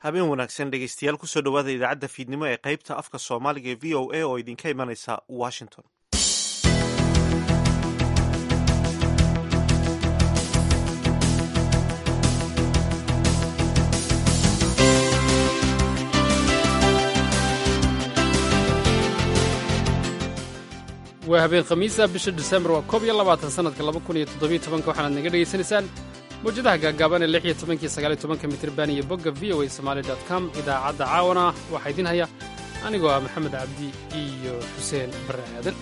habeen wanaagsan dhegeystayaal kusoo dhowaada idaacadda fiidnimo ee qaybta afka soomaaliga ee v o a oo idinka imanaysa washington waa habeen khamiisa bisha disembar waa koob iyo labaatan sanadka laba kun iyo toddobiyo tobanka waxaanaad naga dhegaysanaysaan mawjadaha gaagaaban ee lix iyo tobankiyo sagaal iyo tobanka mitirban iyo bogga v o a somaali dot com idaacadda caawana waxaa idiin haya anigoo ah maxamed cabdi iyo xuseen barre aadan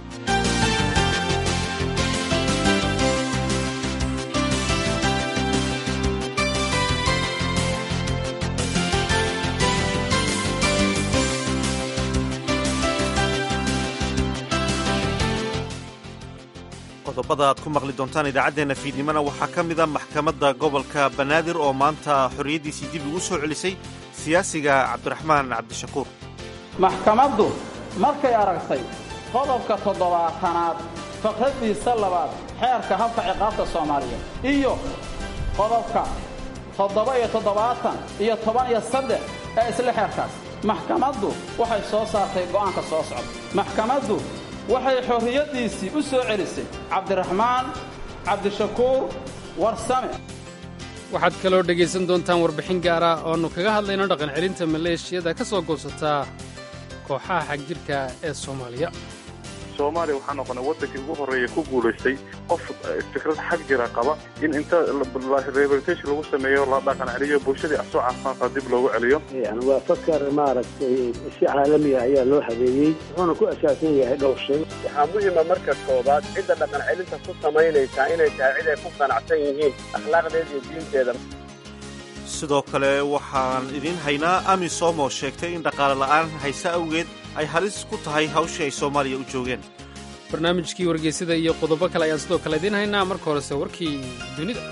qodobada aad ku maqli doontaan idaacaddeenna fiidnimona waxaa ka mid a maxkamadda gobolka banaadir oo maanta xorriyaddiisii dib ugu soo celisay siyaasiga cabdiraxmaan cabdishakuur maxkamaddu markay aragtay qodobka toddobaatanaad faqraddiisa labaad xeerka habka ciqaabta soomaaliyeed iyo qodobka toddoba iyo toddobaatan iyo toban iyo saddex ee isla xeerkaas maxkamaddu waxay soo saartay go'aanka soo socda maxkamaddu waxay xorriyaddiisii u soo celisay cabdiraxmaan cabdishakuur warsame waxaad kaloo dhegaysan doontaan warbixin gaara oonu kaga hadlayno dhaqan celinta maleeshiyada ka soo goosataa kooxaha xagjirka ee soomaaliya soomaaliya waxaa noqonay waddankii ugu horreeya ku guulaystay qof fikrad xag jira qaba in inta rehabilitation lagu sameeyo la dhaqan celiyo bulshadii asoo caafimaadka dib loogu celiyo waa fakar maaragtay si caalamiya ayaa loo habeeyey wuxuuna ku asaasan yahay dhowr shay waxaa muhima marka koobaad cidda dhaqan celinta ku samaynaysaa inay tahay cid ay ku qanacsan yihiin akhlaaqdeeda iyo diinteeda sidoo kale waxaan idiin haynaa amisom oo sheegtay in dhaqaale la'aan hayse awgeed ay halis ku tahay hawshii ay soomaaliya u joogeen barnaamijkii wargeysada iyo qodobo kale ayaan sidoo kale idiin haynaa marka horese warkii dunida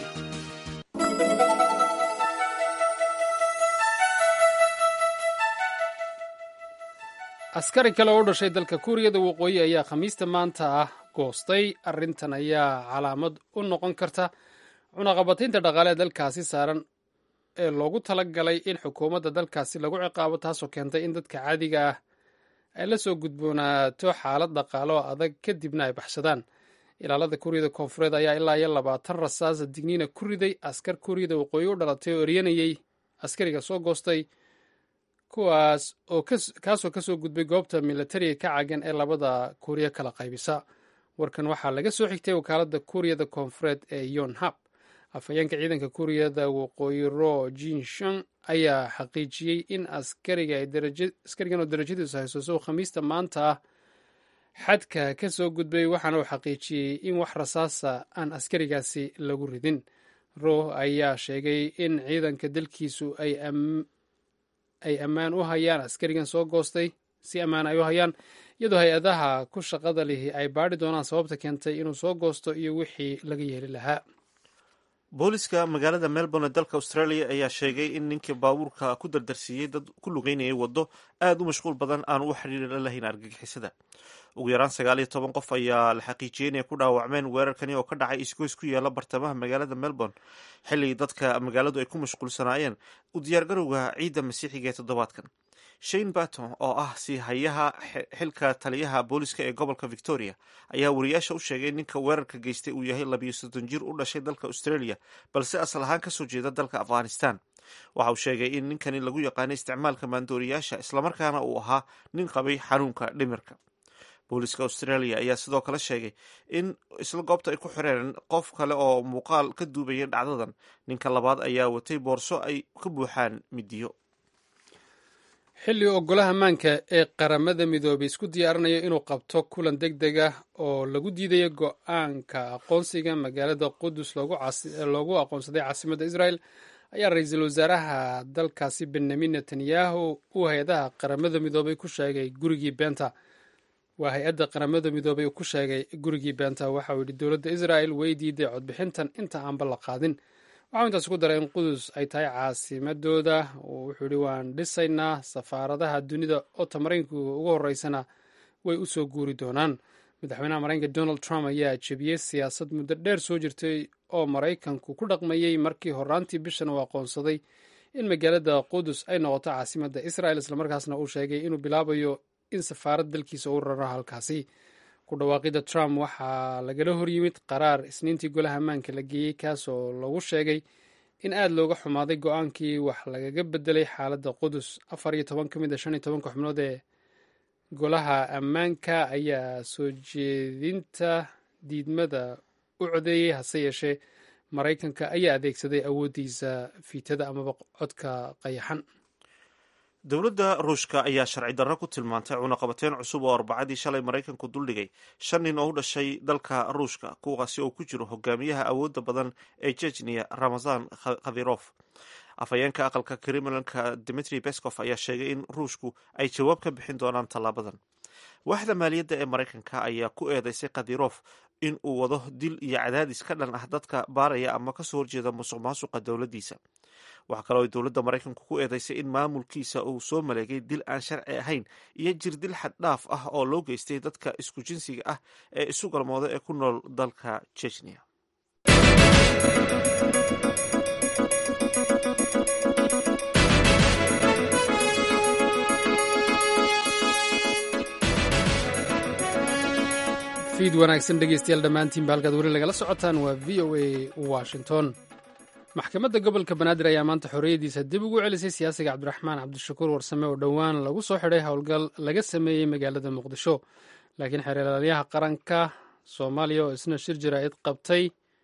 askari kale oo u dhashay dalka kuuriyada waqooyi ayaa khamiista maanta ah goostay arrintan ayaa calaamad u noqon karta cunaqabataynta dhaqaale ee dalkaasi saaran ee loogu tala galay in xukuumadda dalkaasi lagu ciqaabo taasoo keentay in dadka caadiga ah ay la soo gudboonaato xaalad dhaqaale oo adag kadibna ay baxsadaan ilaalada kuuriyada koonfureed ayaa ilaa iyo labaatan rasaasa digniina ku riday askar kuuriyada waqooyi u dhalatay oo eryanayay askariga soo goostay kuwaas oo kaasoo kasoo gudbay goobta militariga ka cagan ee labada kuuriya kala qaybisa warkan waxaa laga soo xigtay wakaaladda kuuriyada koonfureed ee yonhab afhayeenka ciidanka kuuriyada waqooyi ro jinshon ayaa xaqiijiyey in askarigan oo darajadiisu haysoso khamiista maanta ah xadka ka soo gudbay waxaana uu xaqiijiyey in wax rasaasa aan askarigaasi lagu ridin ro ayaa sheegay in ciidanka dalkiisu ay ammaan u hayaan askarigan soo goostay si ammaan ay u hayaan iyadoo hay-adaha ku shaqada lihi ay baadhi doonaan sababta keentay inuu soo goosto iyo wixii laga yeeli lahaa booliska magaalada melbourne ee dalka australia ayaa sheegay in ninkii baabuurka ku dardarsiiyey dad ku lugeynayay waddo aada u mashquul badan aan u xiriir lahayn argagixisada ugu yaraan sagaal iyo toban qof ayaa la xaqiijiyey inay ku dhaawacmeen weerarkani oo ka dhacay isgoys ku yaala bartamaha magaalada melbourne xilli dadka magaaladu ay ku mashquulsanaayeen u diyaargarowga ciidda masiixiga ee toddobaadkan shane baton oo ah sii hayaha xilka taliyaha booliska ee gobolka victoria ayaa wariyaasha u sheegay ninka weerarka geystay uu yahay labiyo soddon jir u dhashay dalka australia balse asal ahaan kasoo jeeda dalka afghanistan waxa uu sheegay in ninkani lagu yaqaanay isticmaalka maandooriyaasha islamarkaana uu ahaa nin qabay xanuunka dhimirka booliska australia ayaa sidoo kale sheegay in isla goobta ay ku xireen qof kale oo muuqaal ka duubaya dhacdadan ninka labaad ayaa watay boorso ay ka buuxaan midiyo xilli ogolaha maanka ee qaramada midoobay isku diyaarinayo inuu qabto kulan deg deg ah oo lagu diidayo go-aanka aqoonsiga magaalada qudus loogu aqoonsaday caasimadda israel ayaa ra-iisul wasaaraha dalkaasi benyamin netanyahu uu hay-adaha qaramada midoobay ku sheegay gurigii beenta waa hay-adda qaramada midoobay uu ku sheegay gurigii beenta waxa uu yidhi dowladda israel way diiday codbixintan inta aanba la qaadin waxau intaas ku daray in qudus ay tahay caasimadooda wuxuu yidhi waan dhisaynaa safaaradaha dunida oo tamaraynku ugu horeysana way u soo guuri doonaan madaxweynaha maraykanka donald trump ayaa jebiyey siyaasad muddo dheer soo jirtay oo maraykanku ku dhaqmayey markii horaantii bishan uu aqoonsaday in magaalada qudus ay noqoto caasimadda israel islamarkaasna uu sheegay inuu bilaabayo in safaarad dalkiisa u raro halkaasi ku dhawaaqida trump waxaa lagala horyimid qaraar isniintii golaha ammaanka la geeyey kaasoo lagu sheegay in aada looga xumaaday go-aankii wax lagaga bedelay xaaladda qudus afar iyo toban ka mid a shan iyo tobanka xubnood ee golaha ammaanka ayaa soo jeedinta diidmada u codeeyey hase yeeshee maraykanka ayaa adeegsaday awooddiisa fiitada amaba codka qayaxan dowladda ruushka ayaa sharci darro ku tilmaantay cunaqabateyn cusub oo arbacadii shalay maraykanku duldhigay shan nin oo u dhashay dalka ruushka kuwaasi oo ku jiro hogaamiyaha awoodda badan ee jejniya ramazan khavirof afhayeenka aqalka kremlanka dimitri beskov ayaa sheegay in ruushku ay jawaab ka bixin doonaan tallaabadan waaxda maaliyadda ee maraykanka ayaa ku eedeysay khadirof in uu wado dil iyo cadaadis ka dhan ah dadka baaraya ama kasoo horjeeda musuq maasuqa dowladdiisa waxaa kaloo ay dowladda maraykanku ku eedeysay in maamulkiisa uu soo maleegay dil aan sharci ahayn iyo jir dil xad dhaaf ah oo loo geystay dadka isku jinsiga ah ee isu galmooda ee ku nool dalka jejniya fiid wanaagsan dhegeystayaal dhammaantiinba halkaad weli lagala socotaan waa v o a washington maxkamadda gobolka banaadir ayaa maanta xorriyaddiisa dib ugu celisay siyaasiga cabdiraxmaan cabdishakuur warsame oo dhowaan lagu soo xidhay howlgal laga sameeyey magaalada muqdisho laakiin xeeralaalyaha qaranka soomaaliya oo isna shir jaraa'id qabtay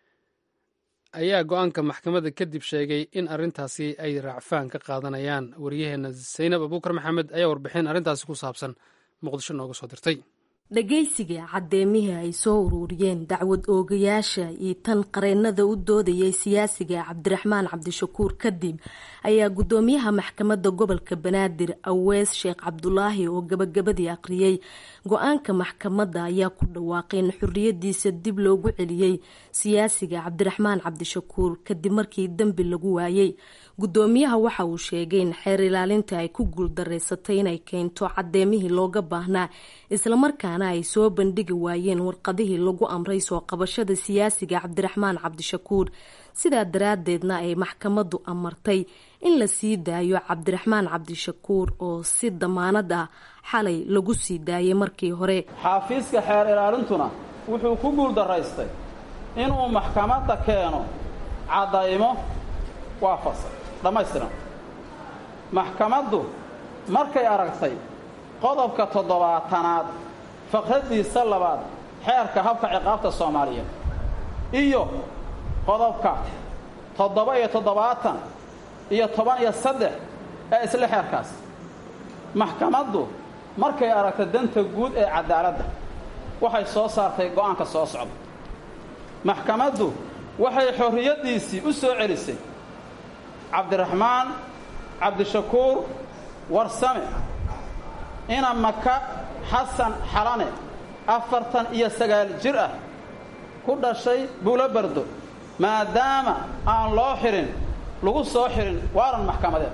ayaa go-aanka maxkamadda kadib sheegay in arrintaasi ay raacfaan ka qaadanayaan waryaheena saynab abuukar maxamed ayaa warbixin arrintaasi ku saabsan muqdisho nooga soo dirtay dhagaysiga caddeemihii ay soo ururiyeen dacwad oogayaasha iyo tan qareennada u doodayay siyaasiga cabdiraxmaan cabdishakuur kadib ayaa guddoomiyaha maxkamadda gobolka banaadir awees sheekh cabdulaahi oo gabagabadii aqriyey go-aanka maxkamadda ayaa ku dhawaaqay in xorriyadiisa dib loogu celiyey siyaasiga cabdiraxmaan cabdishakuur kadib markii dembi lagu waayey guddoomiyaha waxa uu sheegay in xeer ilaalinta ay ku guuldareysatay inay keento caddeemihii looga baahnaa islamarkaana ay soo bandhigi waayeen warqadihii lagu amray soo qabashada siyaasiga cabdiraxmaan cabdishakuur sidaa daraaddeedna ay maxkamaddu amartay in la sii daayo cabdiraxmaan cabdishakuur oo si damaanad ah xalay lagu sii daayay markii hore xaafiiska xeer ilaalintuna wuxuu ku guuldaraystay inuu maxkamadda keeno caddaymo waafaqsan dhammaystiran maxkamaddu markay aragtay qodobka toddobaatanaad faqradiisa labaad xeerka habka ciqaabta soomaaliyeed iyo qodobka toddoba iyo toddobaatan iyo toban iyo saddex ee isla xeerkaas maxkamaddu markay aragtay danta guud ee cadaaladda waxay soo saartay go'aanka soo socda maxkamaddu waxay xorriyaddiisii u soo celisay cabdiraxmaan cabdishakuur warsame ina maka xasan xalane afartan iyo sagaal jir ah ku dhashay buulo bardo maadaama aan loo xidhin lagu soo xidhin waaran maxkamadeed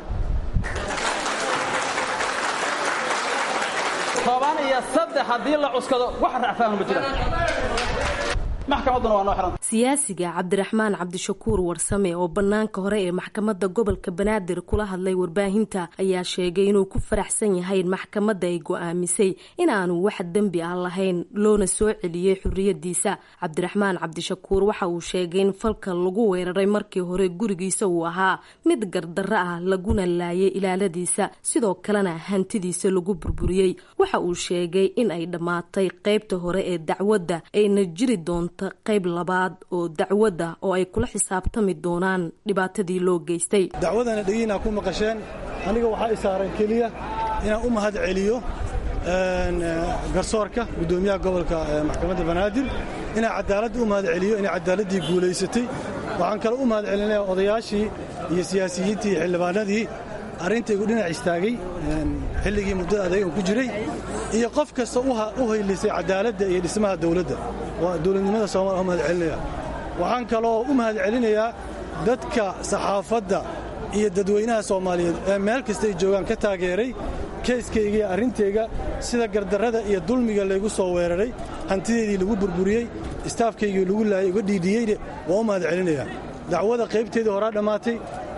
toban iyo saddex haddii la cuskado wax racfaanu ma jiraan maxkamadduna waa noo xidhanta siyaasiga cabdiraxmaan cabdishakuur warsame oo bannaanka hore ee maxkamadda gobolka banaadir kula hadlay warbaahinta ayaa sheegay inuu ku faraxsan yahay in maxkamadda ay go-aamisay inaanu wax dembi ah lahayn loona soo celiyey xorriyadiisa cabdiraxmaan cabdishakuur waxa uu sheegay in falka lagu weeraray markii hore gurigiisa uu ahaa mid gardarro ah laguna laayay ilaaladiisa sidoo kalena hantidiisa lagu burburiyey waxa uu sheegay in ay dhammaatay qeybta hore ee dacwadda ayna jiri doonto qayb labaad oo dacwadda oo ay kula xisaabtami doonaan dhibaatadii loo geystay dacwadana dhegiinaa ku maqasheen aniga waxaa i saaran keliya inaan u mahad celiyo garsoorka guddoomiyaha gobolka maxkamadda banaadir inaan cadaaladda u mahad celiyo inay cadaaladdii guulaysatay waxaan kale u mahad celinayaa odayaashii iyo siyaasiyiintii iyo xildhibaanadii arrintaygu dhinac istaagay xilligii muddada adeegan ku jiray iyo qof kasta u haylisay cadaaladda iyo dhismaha dawladda waa dowladnimada soomaliya u mahad celinaya waxaan kaloo u mahad celinayaa dadka saxaafadda iyo dadweynaha soomaaliyeed ee meel kasta ay joogaan ka taageeray keyskayga iyo arrintayga sida gardarrada iyo dulmiga laygu soo weeraray hantideedii lagu burburiyey istaafkaygii lagu laayay uga dhiidhiyeyne waa u mahad celinayaa dacwada qaybteedii horaa dhammaatay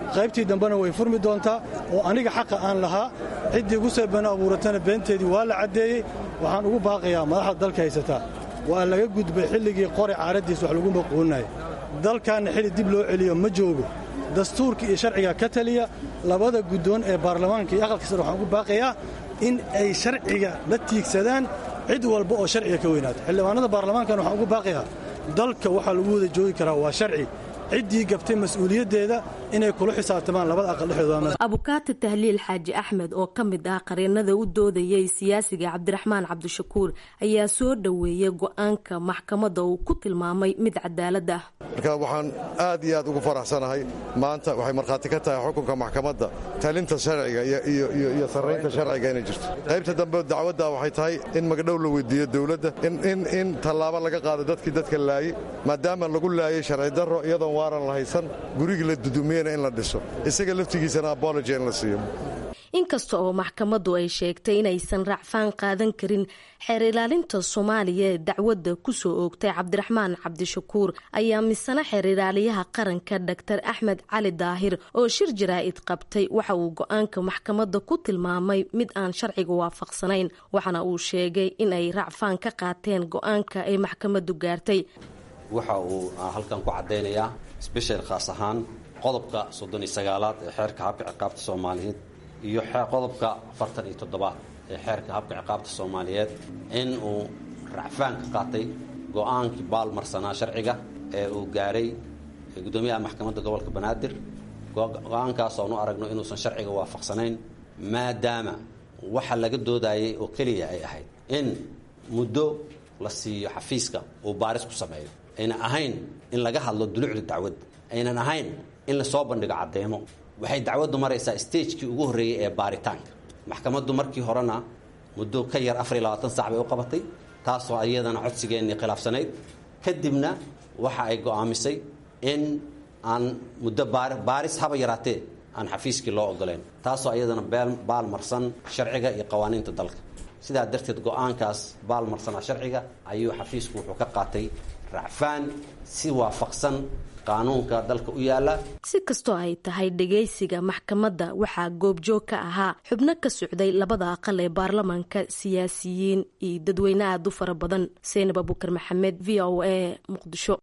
qaybtii dambena way furmi doontaa oo aniga xaqa aan lahaa ciddii igu soo been abuuratana beenteedii waa la caddeeyey waxaan ugu baaqayaa madaxda dalka haysataa waa laga gudbay xilligii qori caaraddiis wax lagu maquulinaya dalkaanna xilli dib loo celiyo ma joogo dastuurka iyo sharciga ka taliya labada guddoon ee baarlamaanka iyo aqalka sare waxaan ugu baaqayaa in ay sharciga la tiigsadaan cid walba oo sharciga ka weynaato xildhibaanada baarlamaankana waxaan ugu baaqayaa dalka waxaa lagu wada joogi karaa waa sharci ciddii gabtay mas-uuliyaddeeda inay kula xisaabtamaan labada aqal dhexdooda abukaati tahliil xaaji axmed oo ka mid ah qareenada u doodayay siyaasiga cabdiraxmaan cabdishakuur ayaa soo dhoweeyey go-aanka maxkamadda uu ku tilmaamay mid cadaalad ah marka waxaan aad iyo aad ugu faraxsanahay maanta waxay markhaati ka tahay xukunka maxkamadda talinta sharciga iyo sarraynta sharciga inay jirto qaybta dambe dacwadda waxay tahay in magdhow la weydiiyo dowladda in tallaabo laga qaado dadkii dadka laayey maadaama lagu laayey sharci darro iyadoon waaran la haysan gurigii la dudumiyena in la dhiso isaga laftigiisana abology in la siiyo inkasta oo maxkamaddu ay sheegtay inaysan raacfaan qaadan karin xeer ilaalinta soomaaliya ee dacwadda kusoo oogtay cabdiraxmaan cabdishakuur ayaa misana xeer ilaaliyaha qaranka dhaktar axmed cali daahir oo shir jaraa'id qabtay waxa uu go-aanka maxkamadda ku tilmaamay mid aan sharciga waafaqsanayn waxaana uu sheegay in ay raacfaan ka qaateen go-aanka ay maxkamaddu gaartay waxa uu halkan ku caddaynayaa sbeshal khaas ahaan qodobka soddon iyo sagaalaad ee xeerka habka ciqaabta soomaaliyeed iyo qodobka afartan iyo toddobaad ee xeerka habka ciqaabta soomaaliyeed in uu racfaan ka qaatay go-aankii baalmarsanaa sharciga ee uu gaaray guddoomiyaha maxkamadda gobolka banaadir go-aankaas oonu aragno inuusan sharciga waafaqsanayn maadaama waxa laga doodayay oo keliya ay ahayd in muddo la siiyo xafiiska uu baaris ku sameeyo aynan ahayn in laga hadlo dulucda dacwadda aynan ahayn in lasoo bandhigo caddeemo waxay dacwaddu maraysaa stagekii ugu horreeyey ee baaritaanka maxkamaddu markii horena muddo ka yar afar iyo labaatan sac bay u qabatay taasoo iyadana codsigeennii khilaafsanayd kadibna waxa ay go'aamisay in aan muddo baaris haba yaraatee aan xafiiskii loo ogoleyn taasoo iyadana baalmarsan sharciga iyo qawaaniinta dalka sidaa darteed go-aankaas baalmarsanaa sharciga ayuu xafiisku wuxuu ka qaatay racfaan si waafaqsan qaanuunka dalka u yaala si kastoo ay tahay dhegaysiga maxkamadda waxaa goobjoog ka ahaa xubno ka socday labada aqal ee baarlamaanka siyaasiyiin iyo dadweyne aad u fara badan seynab abukar maxamed v o a muqdisho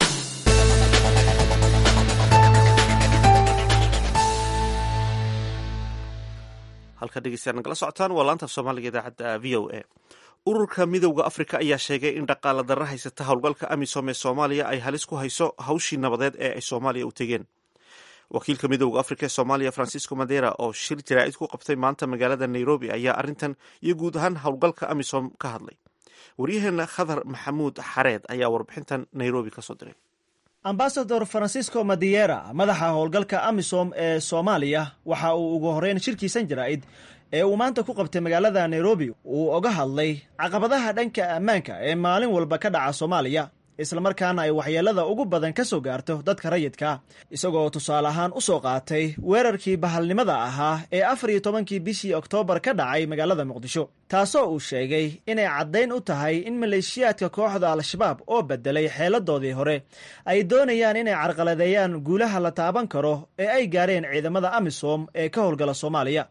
halka dhegeystayaal nagala socotaan waa laanta soomaaliga idaacadda v o a ururka midowda afrika ayaa sheegay in dhaqaala darra haysata howlgalka amisom ee soomaaliya ay halis ku hayso hawshii nabadeed ee ay soomaaliya u tegeen wakiilka midowda afrika ee soomaaliya francisco madera oo shir jaraa'id ku qabtay maanta magaalada nairobi ayaa arrintan iyo guud ahaan howlgalka amisom ka hadlay waryaheena khadar maxamuud xareed ayaa warbixintan nairobi kasoo diray ambasador francisco madiera madaxa howlgalka amisom ee soomaaliya waxa uu ugu horeyn shirkiisan jaraa'id ee uu maanta ku qabtay magaalada nairobi uu oga hadlay caqabadaha dhanka ammaanka ee maalin walba ka dhaca soomaaliya islamarkaana ay waxyeelada ugu badan ka soo gaarto dadka rayidka isagoo tusaale ahaan u soo qaatay weerarkii bahalnimada ahaa ee afar iyo tobankii bishii oktoobar ka dhacay magaalada muqdisho taasoo uu sheegay inay caddayn u tahay in maleeshiyaadka kooxda al-shabaab oo bedelay xeeladoodii hore ay doonayaan inay carqaladeeyaan guulaha la taaban karo ee ay gaareen ciidamada amisom ee ka howlgala soomaaliya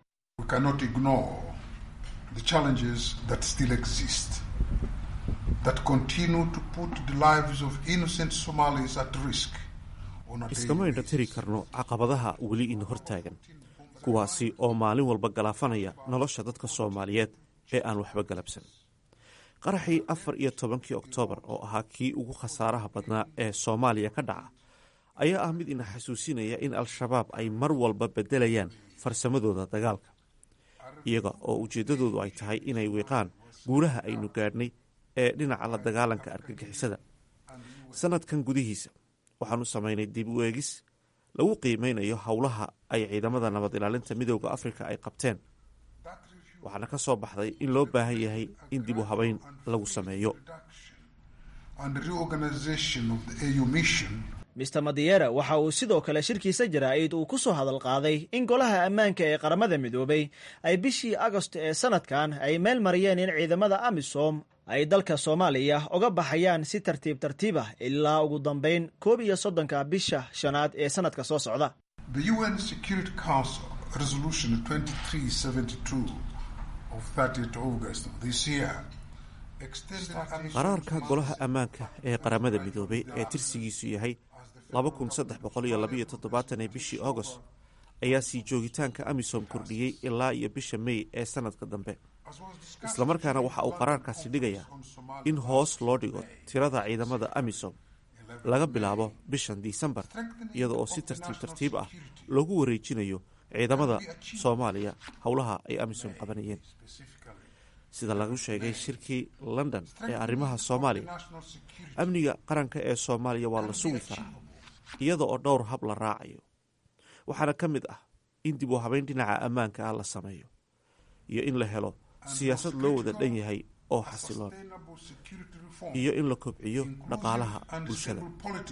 iskama indha tiri karno caqabadaha weli ina hortaagan kuwaasi oo maalin walba galaafanaya nolosha dadka soomaaliyeed ee aan waxba galabsan qaraxii afar iyo tobankii oktoobar oo ahaa kii ugu khasaaraha badnaa ee soomaaliya ka dhaca ayaa ah mid ina xasuusinaya in al-shabaab ay mar walba beddelayaan farsamadooda dagaalka iyaga oo ujeeddadoodu ay tahay inay wiiqaan guulaha aynu gaadhnay ee dhinaca la dagaalanka argagixisada sanadkan gudihiisa waxaanu samaynay dib u eegis lagu qiimeynayo howlaha ay ciidamada nabad ilaalinta midooda afrika ay qabteen waxaana ka soo baxday in loo baahan yahay in dib u habeyn lagu sameeyo mister madiera waxa uu sidoo kale shirkiisa jaraa'id uu ku soo hadal qaaday in golaha ammaanka ee qaramada midoobay ay bishii agost ee sanadkan ay meel mariyeen in ciidamada amisom ay dalka soomaaliya uga baxayaan si tartiib tartiib ah ilaa ugu dambeyn koob iyo soddonka bisha shanaad ee sanadka soo socda The UN Security Council Resolution 2372 of 30th August this year qaraarka golaha ammaanka ee qaramada midoobay ee tirsigiisu yahay ee bishii agost ayaa sii joogitaanka amisom kordhiyey ilaa iyo bisha mey ee sanadka dambe islamarkaana waxa uu qaraarkaasi dhigayaa in hoos loo dhigo tirada ciidamada amisom laga bilaabo bishan disembar iyada oo si tartiib tartiib ah loogu wareejinayo ciidamada soomaaliya howlaha ay amisom qabanayeen sida lagu sheegay shirkii london ee arrimaha soomaaliya amniga qaranka ee soomaaliya waa la sugi karaa iyada oo dhowr hab la raacayo waxaana ka mid ah in dib u habeyn dhinaca ammaanka ah la sameeyo iyo in la helo siyaasad loo wada dhan yahay oo xasiloon iyo in la kobciyo dhaqaalaha bulshada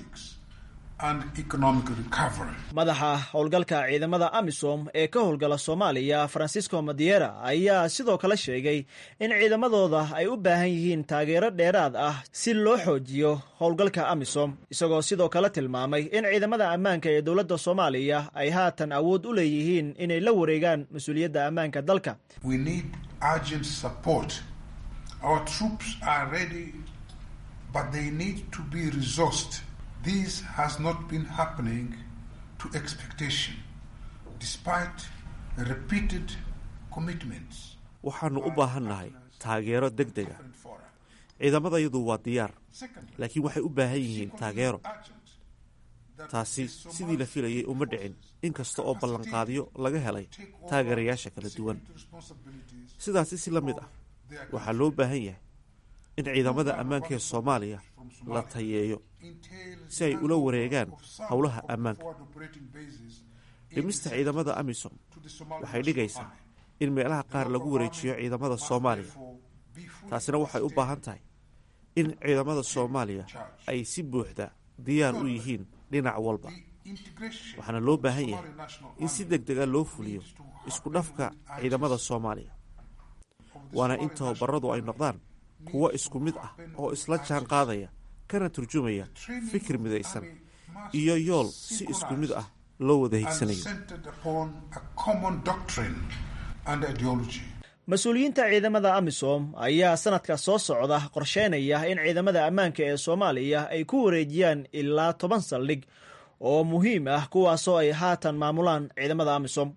madaxa howlgalka ciidamada amisom ee ka howlgala soomaaliya francisco madiera ayaa sidoo kale sheegay in ciidamadooda ay u baahan yihiin taageero dheeraad ah si loo xoojiyo howlgalka amisom isagoo sidoo kale tilmaamay in ciidamada ammaanka ee dowladda soomaaliya ay haatan awood u leeyihiin inay la wareegaan mas-uuliyadda ammaanka dalka This has not been happening to expectation, despite repeated commitments. waxaannu u baahannahay taageero deg dega ciidamadayadu waa diyaar laakiin waxay u baahan yihiin taageero taasi sidii la filayay uma dhicin inkasta oo ballanqaadyo laga helay taageerayaasha kala duwan sidaasi si la mid ah waxaa loo baahan yahay in ciidamada ammaanka ee soomaaliya la tayeeyo si ay ula wareegaan howlaha ammaanka dhimista ciidamada amisom waxay dhigaysaa in meelaha qaar lagu wareejiyo ciidamada soomaaliya taasina waxay u baahan tahay in ciidamada soomaaliya ay si buuxda diyaar u yihiin dhinac walba waxaana loo baahan yahay in si deg dega loo fuliyo isku dhafka ciidamada soomaaliya waana in tababaradu ay noqdaan kuwo isku mid ah oo isla jaan qaadaya kana turjumaya fikir midaysan iyo yool si isku mid ah loo wada higsanayo mas-uuliyiinta ciidamada amisom ayaa sanadka soo socda qorsheynaya in ciidamada ammaanka ee soomaaliya ay ku wareejiyaan ilaa toban saldhig oo muhiim ah kuwaasoo ay haatan maamulaan ciidamada amisom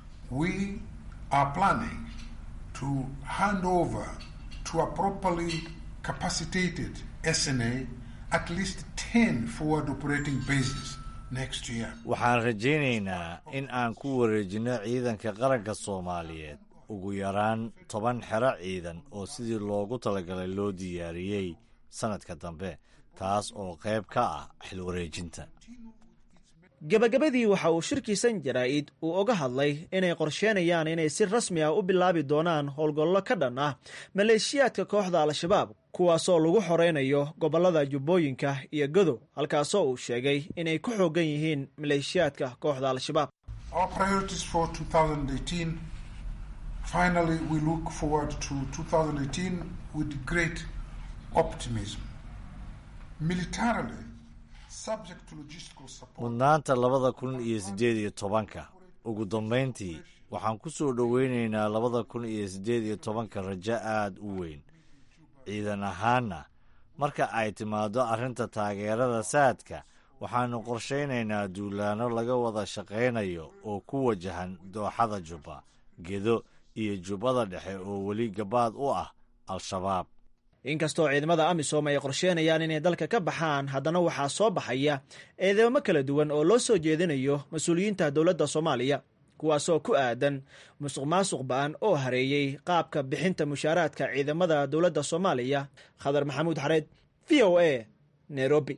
to a properly capacitated SNA at least 10 forward operating bases next year. waxaan rajaynaynaa in aan ku wareejinno ciidanka qaranka soomaaliyeed ugu yaraan toban xero ciidan oo sidii loogu talagalay loo diyaariyey sannadka dambe taas oo qayb ka ah xil wareejinta gebagabadii waxa uu shirkiisan jaraa'id uu oga hadlay inay qorsheenayaan inay si rasmi ah u bilaabi doonaan howlgallo ka dhan ah maleeshiyaadka kooxda al-shabaab kuwaasoo lagu xoreynayo gobollada jubbooyinka iyo godow halkaasoo uu sheegay inay ku xoogan yihiin maleeshiyaadka kooxda al-shabaab mudnaanta labada kun iyo siddeed iyo tobanka ugu dambayntii waxaan ku soo dhoweynaynaa labada kun iyo siddeed iyo tobanka rajo aad u weyn ciidan ahaanna marka ay timaaddo arrinta taageerada saadka waxaannu qorshaynaynaa duulaanno laga wada shaqaynayo oo ku wajahan dooxada jubba gedo iyo jubbada dhexe oo weli gabaad u ah al-shabaab inkastoo ciidamada amisom ay qorsheenayaan inay dalka ka baxaan haddana waxaa soo baxaya eedeymo kala duwan oo loo soo jeedinayo mas-uuliyiinta dowladda soomaaliya kuwaasoo ku aadan musuq maasuq ba-an oo hareeyey qaabka bixinta mushaaraadka ciidamada dowladda soomaaliya khadar maxamuud xareed v o a nairobi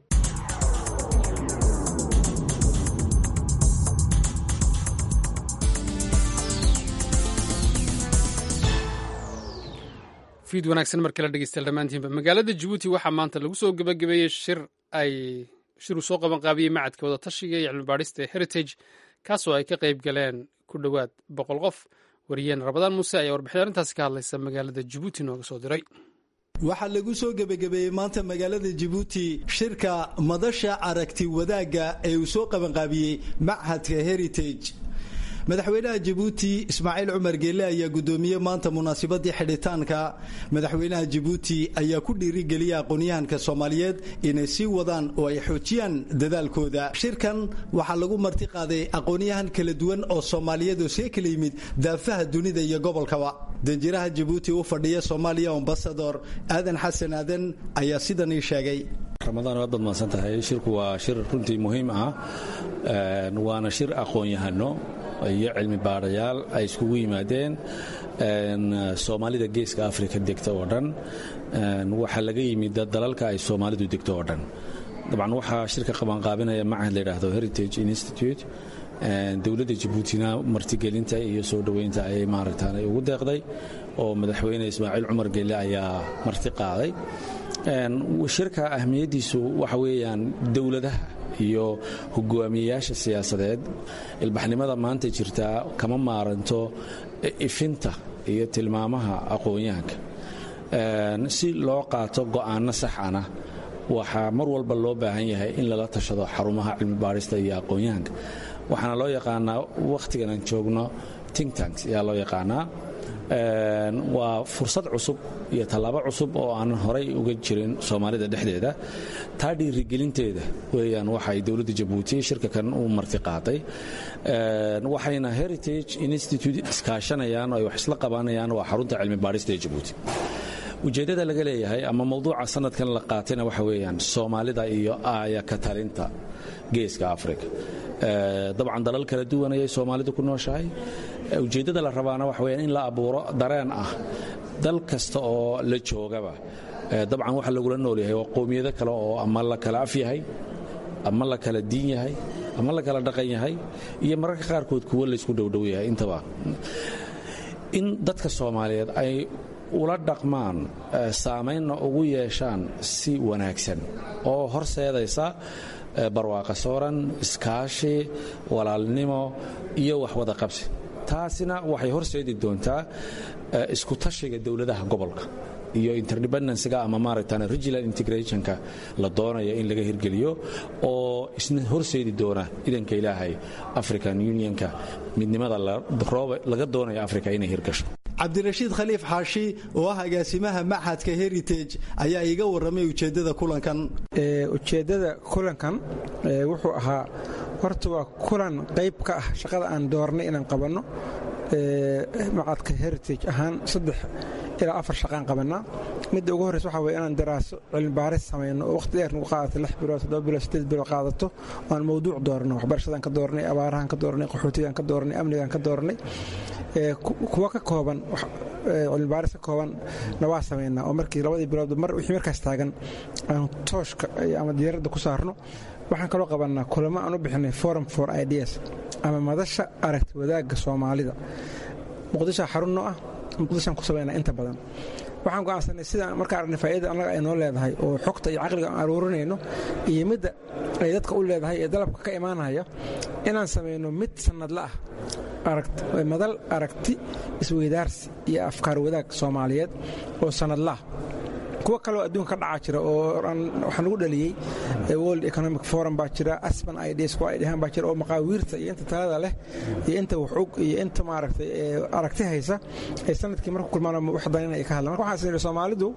fiid wanaagsan mar kale dhegeystayaal dhammaantiinba magaalada jabuuti waxaa maanta lagu soo gebagabeeyey shir ay shir uu soo qaban qaabiyey macadka wada tashiga iyo cilmibaadhista ee heritage kaasoo ay ka qayb galeen ku dhowaad boqol qof wariyeen rabadaan muuse ayaa warbixin arrintaasi ka hadlaysa magaalada jabuuti nooga soo diray waxaa lagu soo gebagabeeyey maanta magaalada jabuuti shirka madasha aragti wadaagga ee uu soo qabanqaabiyey machadka heritage madaxweynaha jabuuti ismaaciil cumar geelle ayaa gudoomiyey maanta munaasabadii xidhitaanka madaxweynaha jabuuti ayaa ku dhiirigeliyay aqoonyahanka soomaaliyeed inay sii wadaan oo ay xoojiyaan dadaalkooda shirkan waxaa lagu marti qaaday aqoonyahan kala duwan oo soomaaliyeed oo see kala yimid daafaha dunida iyo gobolkaba danjiraha jabuuti u fadhiya soomaaliya ambasador aadan xasan aadan ayaa sidan ii sheegay ramadaan waad badmaadsan tahay shirku waa shir runtii muhiim ah waana shir aqoon-yahano iyo cilmi baadhayaal ay iskugu yimaadeen soomaalida geeska afrika degta oo dhan waxaa laga yimid dalalka ay soomaalidu degto oo dhan dabcan waxaa shirka qabanqaabinaya macahad la yidhaahdo heritage institute dowladda jabuutina martigelinta iyo soo dhoweynta ayay maaragtaan ugu deeqday oo madaxweyne ismaaciil cumar gelle ayaa marti qaaday shirka ahmiyaddiisu waxa weeyaan dowladaha iyo hogaamiyeyaasha siyaasadeed ilbaxnimada maanta jirtaa kama maaranto ifinta iyo tilmaamaha aqoon-yahanka si loo qaato go'aano saxana waxaa mar walba loo baahan yahay in lala tashado xarumaha cilmi baadhista iyo aqoon-yahanka waxaana loo yaqaanaa wakhtigan aan joogno ting tanks ayaa loo yaqaanaa waa fursad cusub iyo tallaabo cusub oo aanan horay uga jirin soomaalida dhexdeeda taa dhiirigelinteeda weyaan waxay dowladda jabuuti shirka kan u marti qaaday waxayna heritage institute iskaashanayaan oo ay wax isla qabanayaan waa xarunta cilmi baadhista ee jabuuti ujeeddada laga leeyahay ama mawduuca sanadkan la qaatayna waxa weeyaan soomaalida iyo aaya ka talinta geeska afrika dabcan dalal kala duwan ayay soomaalidu ku nooshahay ujeeddada la rabaana waxa weyaan in la abuuro dareen ah dal kasta oo la joogaba dabcan waxa lagula nool yahay waa qowmiyado kale oo ama la kala af yahay ama la kala diin yahay ama la kala dhaqan yahay iyo mararka qaarkood kuwo laysku dhowdhow yahay intaba in dadka soomaaliyeed ay ula dhaqmaan saamaynna ugu yeeshaan si wanaagsan oo horseedaysa barwaaqa sooran iskaashi walaalnimo iyo waxwada qabsi taasina waxay horseedi doontaa isku tashiga dowladaha gobolka iyo interdependencyga ama maaragtaan regional integrationka la doonaya in laga hirgeliyo oo isna horseedi doona idanka ilaahay african unionka midnimada laga doonaya africa inay hirgasho cabdirashiid khaliif xaashi oo ah agaasimaha machadka heritage ayaa iiga warramay ujeeddada kulankan ujeeddada kulankan wuxuu ahaa horta waa kulan qayb ka ah shaqada aan doornay inaan qabanno machadka heritage ahaan saddex ilaa afar shaqaan qabannaa midda ugu horreysa waxa weye inaan daraaso cilmi baaris samayno oo waqti dheer nagu qaadato lix bilood toddoba bilood siddeed bilood qaadato aan mawduuc doorno waxbarashadaan ka doornay abaarahan ka doornay qaxootigaan ka doornay amnigaan ka doornay kuwa ka kooban cilmi baaris ka kooban na waa samaynaa oo markii labadii bilood mar wixii markaas taagan aan tooshka ama diyaaradda ku saarno waxaan kaloo qabannaa kulamo aan u bixinay forum for ideas ama madasha aragti wadaagga soomaalida muqdishoa xarun noo ah muqdishoan ku samaynaa inta badan waxaan go'aansanay sidaan markaa aragnay faa'idada annaga ay noo leedahay oo xogta iyo caqliga aan aruurinayno iyo midda ay dadka u leedahay ee dalabka ka imaanaya inaan samayno mid sannadla ah madal aragti isweydaarsi iyo afkaar wadaag soomaaliyeed oo sannadlaah kuwo kaleo adduunka ka dhacaa jira oo waxaa nagu dhaliyey world economic forum baa jira asban ideas kuwa ay dhahaan baa jira oo maqaawiirta iyo inta talada leh iyo inta waxog iyo inta maaragtay aragti haysa ay sanadkii marku kulmaan wax danin ay ka hadlaan marka waxaan isnidhi soomaalidu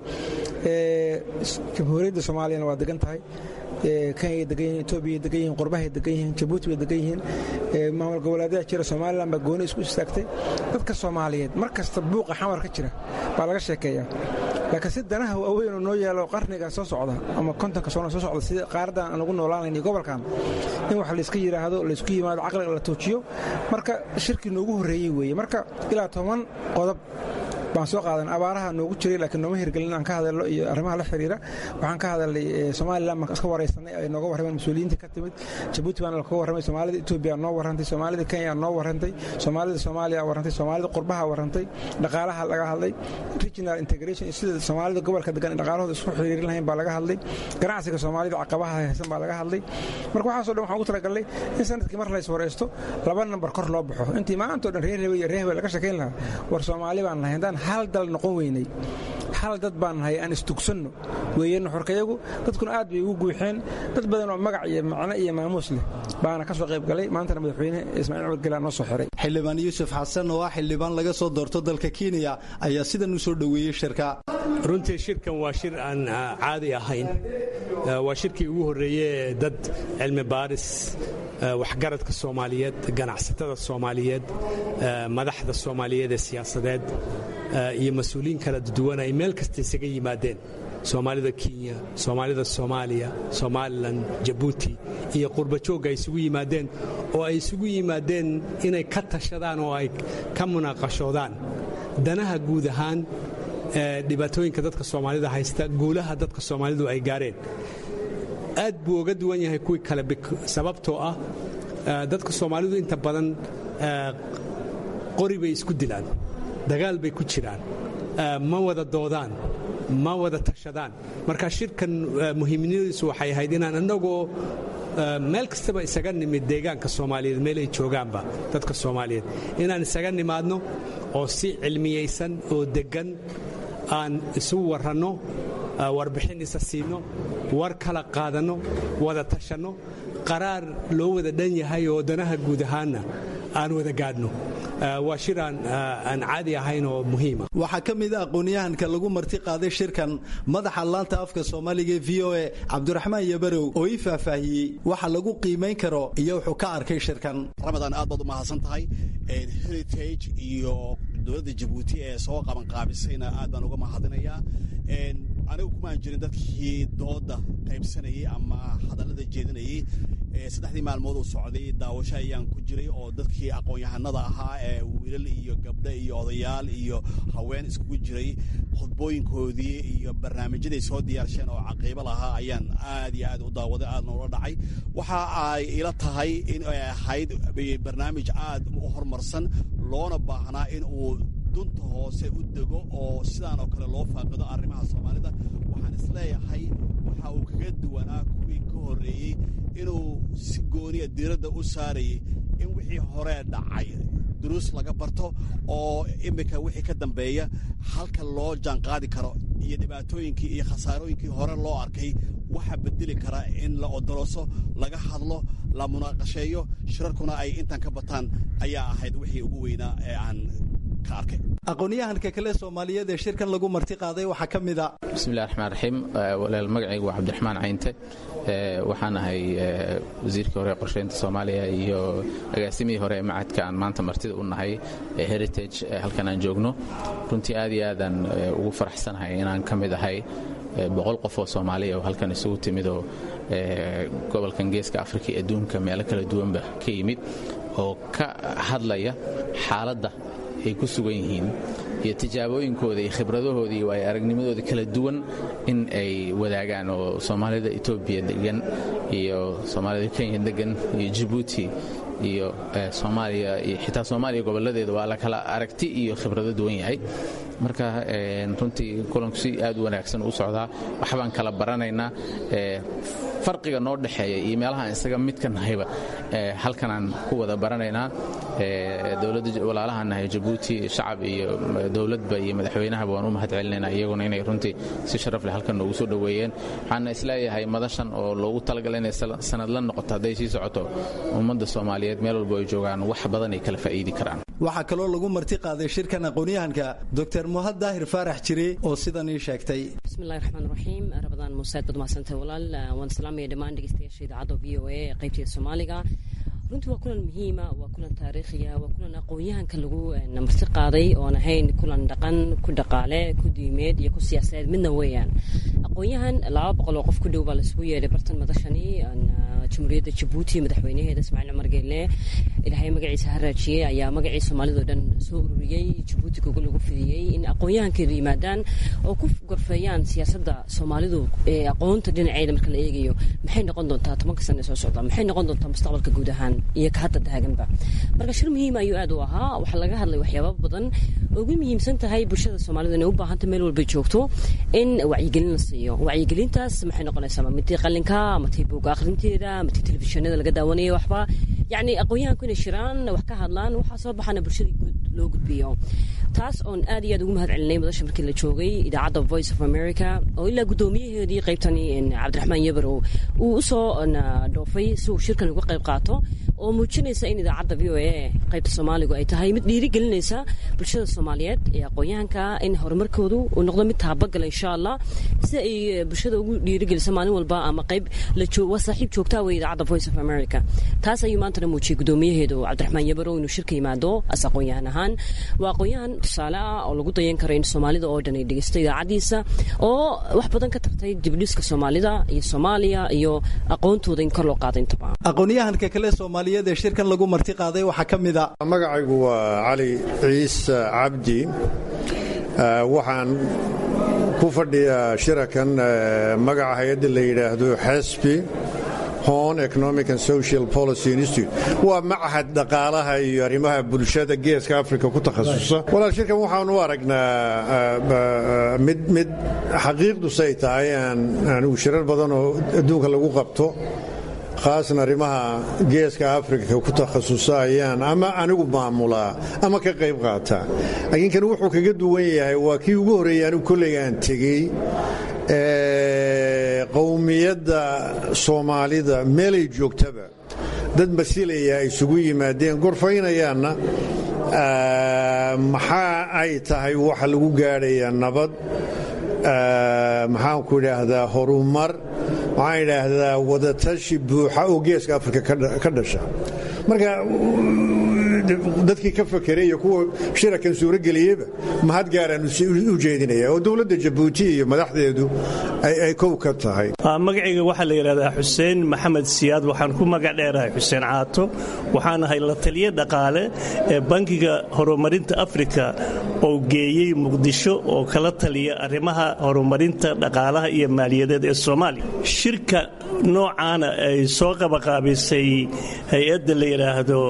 jamhuuriyadda soomaaliyana waa degan tahay kenyay degan yihin etoobiya degan yihin qurbahay degan yihiin jabuuti bay degan yihiin maamul goboleedyada jira somalilan baa gooni isku istaagtay dadka soomaaliyeed mar kasta buuqa xamar ka jira baa laga sheekeeya laakiin si danaha waaweyn oo noo yaalo qarnigan soo socda ama kontonka sano soo socda sida qaaradan aan lagu noolaanayn iyo gobolkan in wax layska yidhaahdo laysku yimaado caqliga la toojiyo marka shirkii noogu horreeyey weeye marka ilaa toban qodob baan soo qaadan abaaraha noogu jiray laakiin nooma hirgelin aan ka hadalno iyo arrimaha la xiriira waxaan ka hadalnay somalilan baan iska waraysanay ay nooga warrameen mas-uuliyiinta ka timid jabuuti baana kaga warramay soomaalida etoobiya noo warrantay soomaalida kenya noo warrantay soomaalida soomaaliya warrantay soomaalida qurbaha warrantay dhaqaalaha laga hadlay regional integration iyo sida soomaalida gobolka degan dhaqaalahooda isku xiriirin lahayn baa laga hadlay ganacsiga soomaalida caqabaha haysan baa laga hadlay marka waxaaso dhan waxaan ugu talagalnay in sanadkii mar lays waraysto laba nambar kor loo baxo intii maantao dhan reer hebe iyo reer hebe laga sheekayn lahaa war soomaali baan nahay haddaan hal dal noqon weynay hal dad baan nahay aan istugsanno weeye nuxurkayagu dadkuna aad bay ugu guuxeen dad badan oo magac iyo macno iyo maamuus leh baana ka soo qayb galay maantana madaxweyne ismaaciil cumar gelaa noo soo xiray xildhibaan yuusuf xasan oo ah xildhibaan laga soo doorto dalka kenya ayaa sidan u soo dhoweeyey shirka runtii shirkan waa shir aan caadi ahayn waa shirkii ugu horreeye dad cilmi baaris waxgaradka soomaaliyeed ganacsatada soomaaliyeed madaxda soomaaliyeed ee siyaasadeed iyo mas-uuliyiin kala duwan ay meel kasta isaga yimaadeen soomaalida kenya soomaalida soomaaliya somalilan jabuuti iyo qurbajoogga ay isugu yimaadeen oo ay isugu yimaadeen inay ka tashadaan oo ay ka munaaqashoodaan danaha guud ahaan dhibaatooyinka dadka soomaalida haysta guulaha dadka soomaalidu ay gaareen aad buu oga duwan yahay kuwii kale sababtoo ah dadka soomaalidu inta badan qori bay isku dilaan dagaal bay ku jiraan ma wada doodaan ma wada tashadaan marka shirkan muhiimnimadiisu waxay ahayd inaan annagoo meel kastaba isaga nimid deegaanka soomaaliyeed meel ay joogaanba dadka soomaaliyeed inaan isaga nimaadno oo si cilmiyaysan oo deggan aan isu waranno warbixin isa siinno war kala qaadanno wada tashanno qaraar loo wada dhan yahay oo danaha guud ahaanna aan wada gaadhno waa shir aan caadi ahayn oo muhiima waxaa ka mid a aqoonyahanka lagu marti qaaday shirkan madaxa laanta afka soomaaliga e v o e cabdiraxmaan yabarow oo ii faahfaahiyey waxa lagu qiimayn karo iyo wuxuu ka arkay shirkan ramadaan aad baad u mahadsan tahay heritage iyo dowladda jabuuti ee soo qabanqaabisayna aad baan uga mahadinayaa anigu kumaan jirin dadkii dooda qaybsanayey ama hadallada jeedinayey saddexdii maalmood uu socday daawasho ayaan ku jiray oo dadkii aqoon-yahanada ahaa ee wiilal iyo gabdho iyo odayaal iyo haween iskugu jiray khudbooyinkoodii iyo barnaamijyaday soo diyaarsheen oo caqiibo lahaa ayaan aad iyo aad u daawaday aadna ula dhacay waxa ay ila tahay in ay ahayd barnaamij aad u horumarsan loona baahnaa in uu dunta hoose u dego oo sidaan oo kale loo faaqido arrimaha soomaalida waxaan isleeyahay waxa uu kaga duwanaa kuwii ka horreeyey inuu si gooniya diiradda u saarayay in wixii horee dhacay duruus laga barto oo iminka wixii ka dambeeya halka loo jaanqaadi karo iyo dhibaatooyinkii iyo khasaarooyinkii hore loo arkay waxa bedeli kara in la odolooso laga hadlo la munaaqasheeyo shirarkuna ay intaan ka bataan ayaa ahayd wixii ugu weynaa ee aan aqoonyahanka kale soomaaliyeed ee shirkan lagu marti qaaday waxaa ka mid a bismillahi raxmaan raxiim walaal magacaygu waa cabdiraxmaan caynte waxaan ahay wasiirkii hore ee qorsheynta soomaaliya iyo agaasimihii hore ee macadka aan maanta martida u nahay heritage halkan aan joogno runtii aad iyo aadaan ugu faraxsanahay inaan ka mid ahay boqol qof oo soomaaliya oo halkan isugu timidoo gobolkan geeska afrika iyo adduunka meelo kala duwanba ka yimid oo ka hadlaya xaaladda ay ku sugan yihiin iyo tijaabooyinkooda iyo khibradahooda iyo waayo aragnimadooda kala duwan in ay wadaagaan oo soomaalida etoobiya degan iyo soomaalida kenya degan iyo jabuuti iyo soomaaliya iyo xitaa soomaaliya gobolladeeda waa la kala aragti iyo khibrado duwan yahay marka runtii kulanku si aad u wanaagsan u socdaa waxbaan kala baranaynaa farqiga noo dhexeeya iyo meelahaan isaga midka nahayba halkanaan ku wada baranaynaa dowladda walaalahaan nahay jabuuti shacab iyo dowladba iyo madaxweynahaba waan u mahad celinaynaa iyaguna inay runtii si sharaf leh halkan noogu soo dhoweeyeen waxaana isleeyahay madashan oo loogu talagalay inay sanad la noqoto hadday sii socoto ummadda soomaaliyeed meel walba ay joogaan wax badan ay kala faa'iidi karaan waxaa kaloo lagu marti qaaday shirkan aqoonyahanka dr muhad daahir faarax jire oo sidan ii sheegtay bismillahi raxmaan raxiim rabadaan muuseed baad mahadsantahay walaal waan salaamaya dhammaan dhegeystayaasha idaacadda v o a ee qaybteeda soomaaliga runtii waa kulan muhiima waa kulan taariikhiya waa kulan aqoon-yahanka lagu marti qaaday oon ahayn kulan dhaqan ku dhaqaale ku diimeed iyo ku siyaasadeed midna weeyaan aqoon-yahan laba boqol oo qof ku dhow baa laisugu yeedhay bartan madashani jamhuuriyadda jabuuti madaxweynaheeda ismaaciil cumar geelle ilaahay magaciisa ha raajiyey ayaa magacii soomaalidao dhan soo ururiyey jabuuti gogo lagu fidiyey in aqoon-yahankeedu yimaadaan oo ku gorfeeyaan siyaasadda soomaalidu ee aqoonta dhinaceeda marka la eegayo maxay noqon doontaa tobanka sana soo socda maxay noqon doontaa mustaqbalka guud ahaan iyo ka hadda taaganba marka shir muhiim ayuu aad u ahaa waxaa laga hadlay waxyaaba badan oo ugu muhiimsan tahay bulshada soomaalida inay u baahanta meel walba joogto in wacyigelin la siiyo wacyigelintaas maxay noqonaysaa ma midii qalinka ama tii buuga akhrinteeda ama tii telefishinada laga daawanaya waxba yacni aqoon-yahanku inay shiraan wax ka hadlaan waxaa soo baxana bulshada guud loo gudbiyo taas oon aad iyo aad ugu mahad celinay madasha markii la joogay idaacadda voice of america oo ilaa guddoomiyaheedii qaybtani cabdiraxmaan yabarow uu usoo dhoofay si uu shirkan uga qayb qaato oo muujinaysa in idaacadda v o a qaybta soomaaligu ay tahay mid dhiirigelinaysa bulshada soomaaliyeed ee aqoon-yahanka in horumarkoodu uu noqdo mid taabagala insha allah si ay bulshada ugu dhiirigelisa maalin walba ama qayb waa saaxiib joogtaa wey idaacadda voice of america taas ayuu maantana muujiyey guddoomiyaheedu cabdiraxmaan yabarow inuu shirka yimaado as aqoon-yahan ahaan waa aqoon-yahan tusaale ah oo lagu dayan karo in soomaalida oo dhan ay dhegeysto idaacaddiisa oo wax badan ka tartay dibdhiska soomaalida iyo soomaaliya iyo aqoontooda in kor loo qaado intaba aqoon-yahanka kale soomaaliyeed ee shirkan lagu marti qaaday waxaa ka mid a magacaygu waa cali ciise cabdi waxaan ku fadhiyaa shirakan magaca hay-adda la yidhaahdo xesbi hon economic and social policy institute waa machad dhaqaalaha iyo arrimaha bulshada geeska africa ku takhasusa walaal shirkan waxaan u aragnaa mid mid xaqiiqdusay tahay aan anigu shirar badan oo adduunka lagu qabto khaasan arrimaha geeska afrika ku takhasusa ayaan ama anigu maamulaa ama ka qayb qaataa laakiin kan wuxuu kaga duwan yahay waa kii ugu horreeyey anigu kollayga aan tegey qowmiyadda soomaalida meelay joogtaba dad masilaya ay isugu yimaadeen gorfaynayaanna maxaa ay tahay waxa lagu gaadhayaa nabad maxaanku idhaahdaa horumar waxaan idhaahdaa wadatashi buuxa oo geeska afrika ka dhasha marka dadkii ka fakeray iyo kuwa shirakan suurageliyeyba mahad gaaraan u jeedinaya oo dowladda jabuuti iyo madaxdeedu ay kow ka tahay magacayga waxaa la yidhahdaa xuseen maxamed siyaad waxaan ku magac dheerahay xuseen caato waxaan ahay la taliye dhaqaale ee bankiga horumarinta afrika oo geeyey muqdisho oo kala taliya arrimaha horumarinta dhaqaalaha iyo maaliyadeed ee soomaaliya shirka noocaana ay soo qabaqaabisay hay-adda la yidhaahdo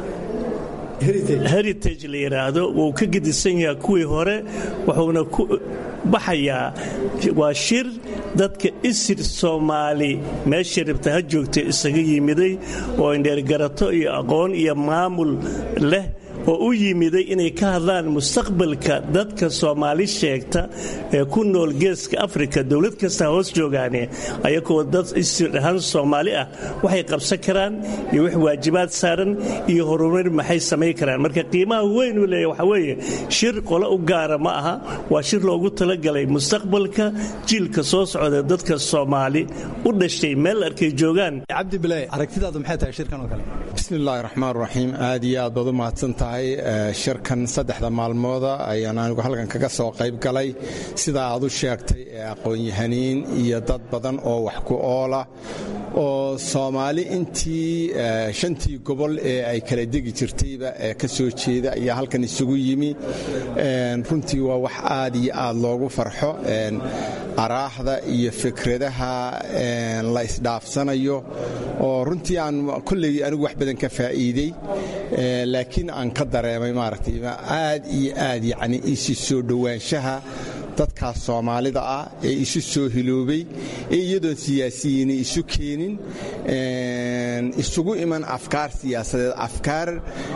heritage la yidhaahdo wuu ka gedisan yahaa kuwii hore wuxuuna ku baxayaa waa shir dadka isir soomaali meesha rabta ha joogta isaga yimiday oo indheergarato iyo aqoon iyo maamul leh oo u yimiday inay ka hadlaan mustaqbalka dadka soomaali sheegta ee ku nool geeska afrika dowlad kasta hoos joogaane ayagoo dad isirahaan soomaali ah waxay qabsan karaan iyo wax waajibaad saaran iyo horumar maxay samayn karaan marka qiimaha weyn uu leeya waxa weeye shir qolo u gaara ma aha waa shir loogu talagalay mustaqbalka jiilka soo socda dadka soomaali u dhashay meel arkay joogaan cabdi bilay aragtidaadu maxay tahay shirkan oo kale bismillahi raxmaan raxiim aad iyo aad baad u mahadsan tahay shirkan saddexda maalmooda ayaan anigu halkan kaga soo qayb galay sida aad u sheegtay ee aqoon-yahaniin iyo dad badan oo wax ku oola oo soomaali intii shantii gobol ee ay kala degi jirtayba ee ka soo jeeda ayaa halkan isugu yimi runtii waa wax aad iyo aad loogu farxo araaxda iyo fikradaha la isdhaafsanayo oo runtii aan kolley anigu wax badan ka faa'iidey laakiin aan ka dareemay maaragtay aad iyo aad yacni isi soo dhowaanshaha dadkaas soomaalida ah ee isu soo hiloobay ee iyadoon siyaasiyiini isu keenin isugu iman afkaar siyaasadeed afkaar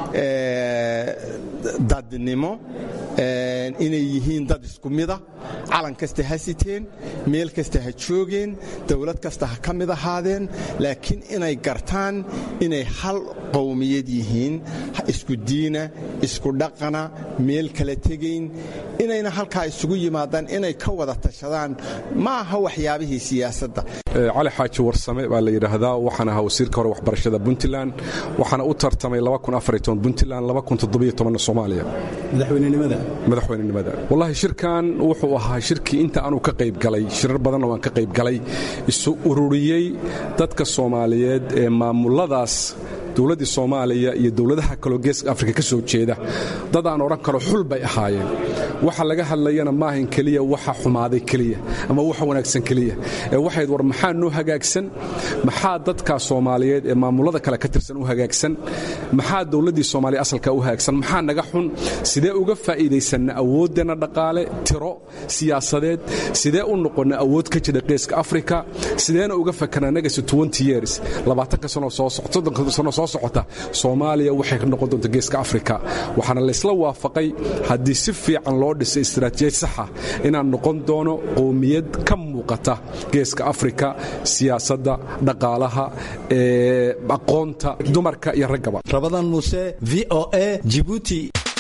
dadnimo inay yihiin dad isku mida calan kasta ha siteen meel kasta ha joogeen dowlad kasta ha ka mid ahaadeen laakiin inay gartaan inay hal qowmiyad yihiin isku diina isku dhaqana meel kala tegayn inayna halkaa isugu yimaadaan inay ka wada tashadaan ma aha waxyaabihii siyaasadda cali xaaji warsame baa la yidhaahdaa waxaan ahaa wasiirka hore waxbarashada puntland waxaana u tartamay puntland soomaaliya madaxweynenimada madaxweynenimada wallahi shirkan wuxuu ahaa shirkii inta aanu ka qayb galay shirar badanna waan ka qayb galay isu ururiyey dadka soomaaliyeed ee maamuladaas dowladdii soomaaliya iyo dowladaha kaloo geeska afrika ka soo jeeda dad aan odhan karo xul bay ahaayeen waxa laga hadlayana maahan keliya waxa xumaaday keliya ama waxa wanaagsan keliya ee waxayd war maxaa noo hagaagsan maxaa dadka soomaaliyeed ee maamulada kale ka tirsan u hagaagsan maxaa dowladdii soomaaliya asalka u hagaagsan maxaa naga xun sidee uga faa'iidaysanna awooddeenna dhaqaale tiro siyaasadeed sidee u noqonna awood ka jira geeska afrika sideena uga fakarnaa negasi years labaatanka sano soo soddonka sano soo socota soomaaliya waxay ka noqon doonta geeska afrika waxaana laysla waafaqay haddii si fiican loo dhisay istaraatiijiyad saxa inaan noqon doono qowmiyad ka muuqata geeska afrika siyaasadda dhaqaalaha aqoonta dumarka iyo raggaba rabadan muuse v o a jibuuti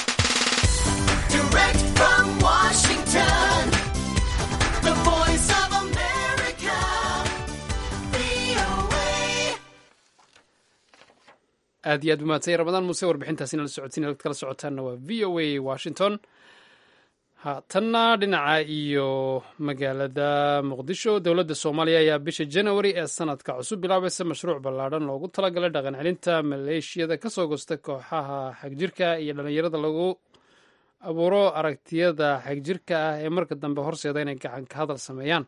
aad iyo aad umahadsanya ramadaan muuse warbixintaasina la socodsiin halad kala socotaanna waa v o a washington haatanna dhinaca iyo magaalada muqdisho dowladda soomaaliya ayaa bisha janawari ee sanadka cusub bilaabaysa mashruuc ballaadhan loogu talagalay dhaqan celinta maleeshiyada kasoo gosta kooxaha xagjirka iyo dhallinyarada lagu abuuro aragtiyada xagjirka ah ee marka dambe horseeda inay gacan ka hadal sameeyaan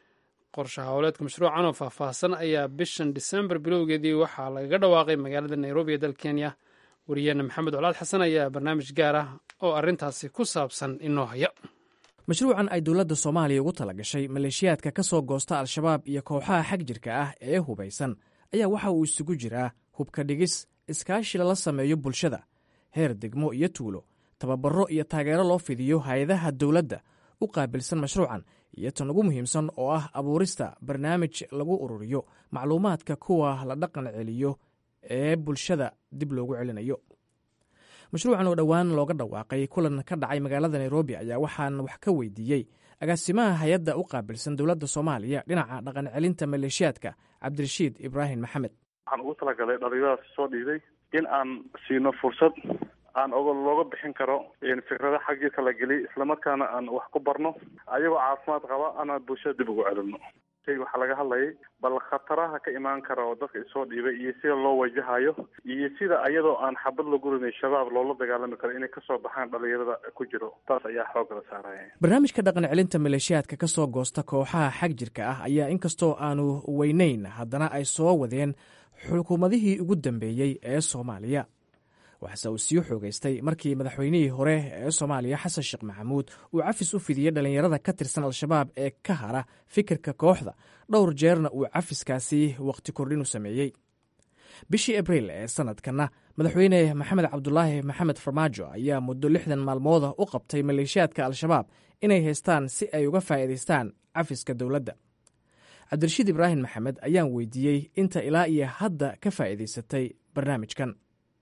qorshe howleedka mashruucan oo faahfaahsan ayaa bishan disembar bilowgeedii waxaa lagaga dhawaaqay magaalada nairobi ee dal kenya wariyaheena maxamed colaad xasan ayaa barnaamij gaar ah oo arrintaasi ku saabsan inoo haya mashruucan ay dowladda soomaaliya ugu tala gashay maleeshiyaadka ka soo goosta al-shabaab iyo kooxaha xag jirka ah ee hubaysan ayaa waxa uu isugu jiraa hubka dhigis iskaashi lala sameeyo bulshada heer degmo iyo tuulo tababaro iyo taageero loo fidiyo hay-adaha dowladda u qaabilsan mashruucan iyo tan ugu muhiimsan oo ah abuurista barnaamij lagu ururiyo macluumaadka kuwa la dhaqan celiyo ee bulshada dib loogu celinayo mashruucan oo dhowaan looga dhawaaqay kulan ka dhacay magaalada nairobi ayaa waxaan wax ka weydiiyey agaasimaha hay-adda u qaabilsan dowladda soomaaliya dhinaca dhaqan celinta maleeshiyaadka cabdirashiid ibraahim maxamed waxaan ugu talagalay dhalinyaradaas soo dhiiday in aan siino fursad aan og looga bixin karo fikrada xaggii la geliy islamarkaana aan wax ku barno ayagoo caafimaad qaba ana bulshada dib ugu celino waxaa laga hadlayay bal khataraha ka imaan kara oo dadka isoo dhiibay iyo sida loo wajahayo iyo sida ayadoo aan xabad lagu rinay shabaab loola dagaalami karo inay kasoo baxaan dhalinyarada ku jiro taas ayaa xoog la saaraya barnaamijka dhaqan celinta maleeshiyaadka ka soo goosta kooxaha xag jirka ah ayaa inkastoo aanu weynayn haddana ay soo wadeen xukuumadihii ugu dambeeyey ee soomaaliya waxaase uu sii xoogaystay markii madaxweynihii hore ee soomaaliya xasan sheekh maxamuud uu cafis u fidiyey dhallinyarada ka tirsan al-shabaab ee ka hara fikirka kooxda dhowr jeerna uu cafiskaasi wakhti kordhin u sameeyey bishii abriil ee sanadkanna madaxweyne maxamed cabdulaahi maxamed farmaajo ayaa muddo lixdan maalmooda u qabtay maleeshiyaadka al-shabaab inay haystaan si ay uga faa'iidaystaan cafiska dowladda cabdirashiid ibraahim maxamed ayaan weydiiyey inta ilaa iyo hadda ka faa'iidaysatay barnaamijkan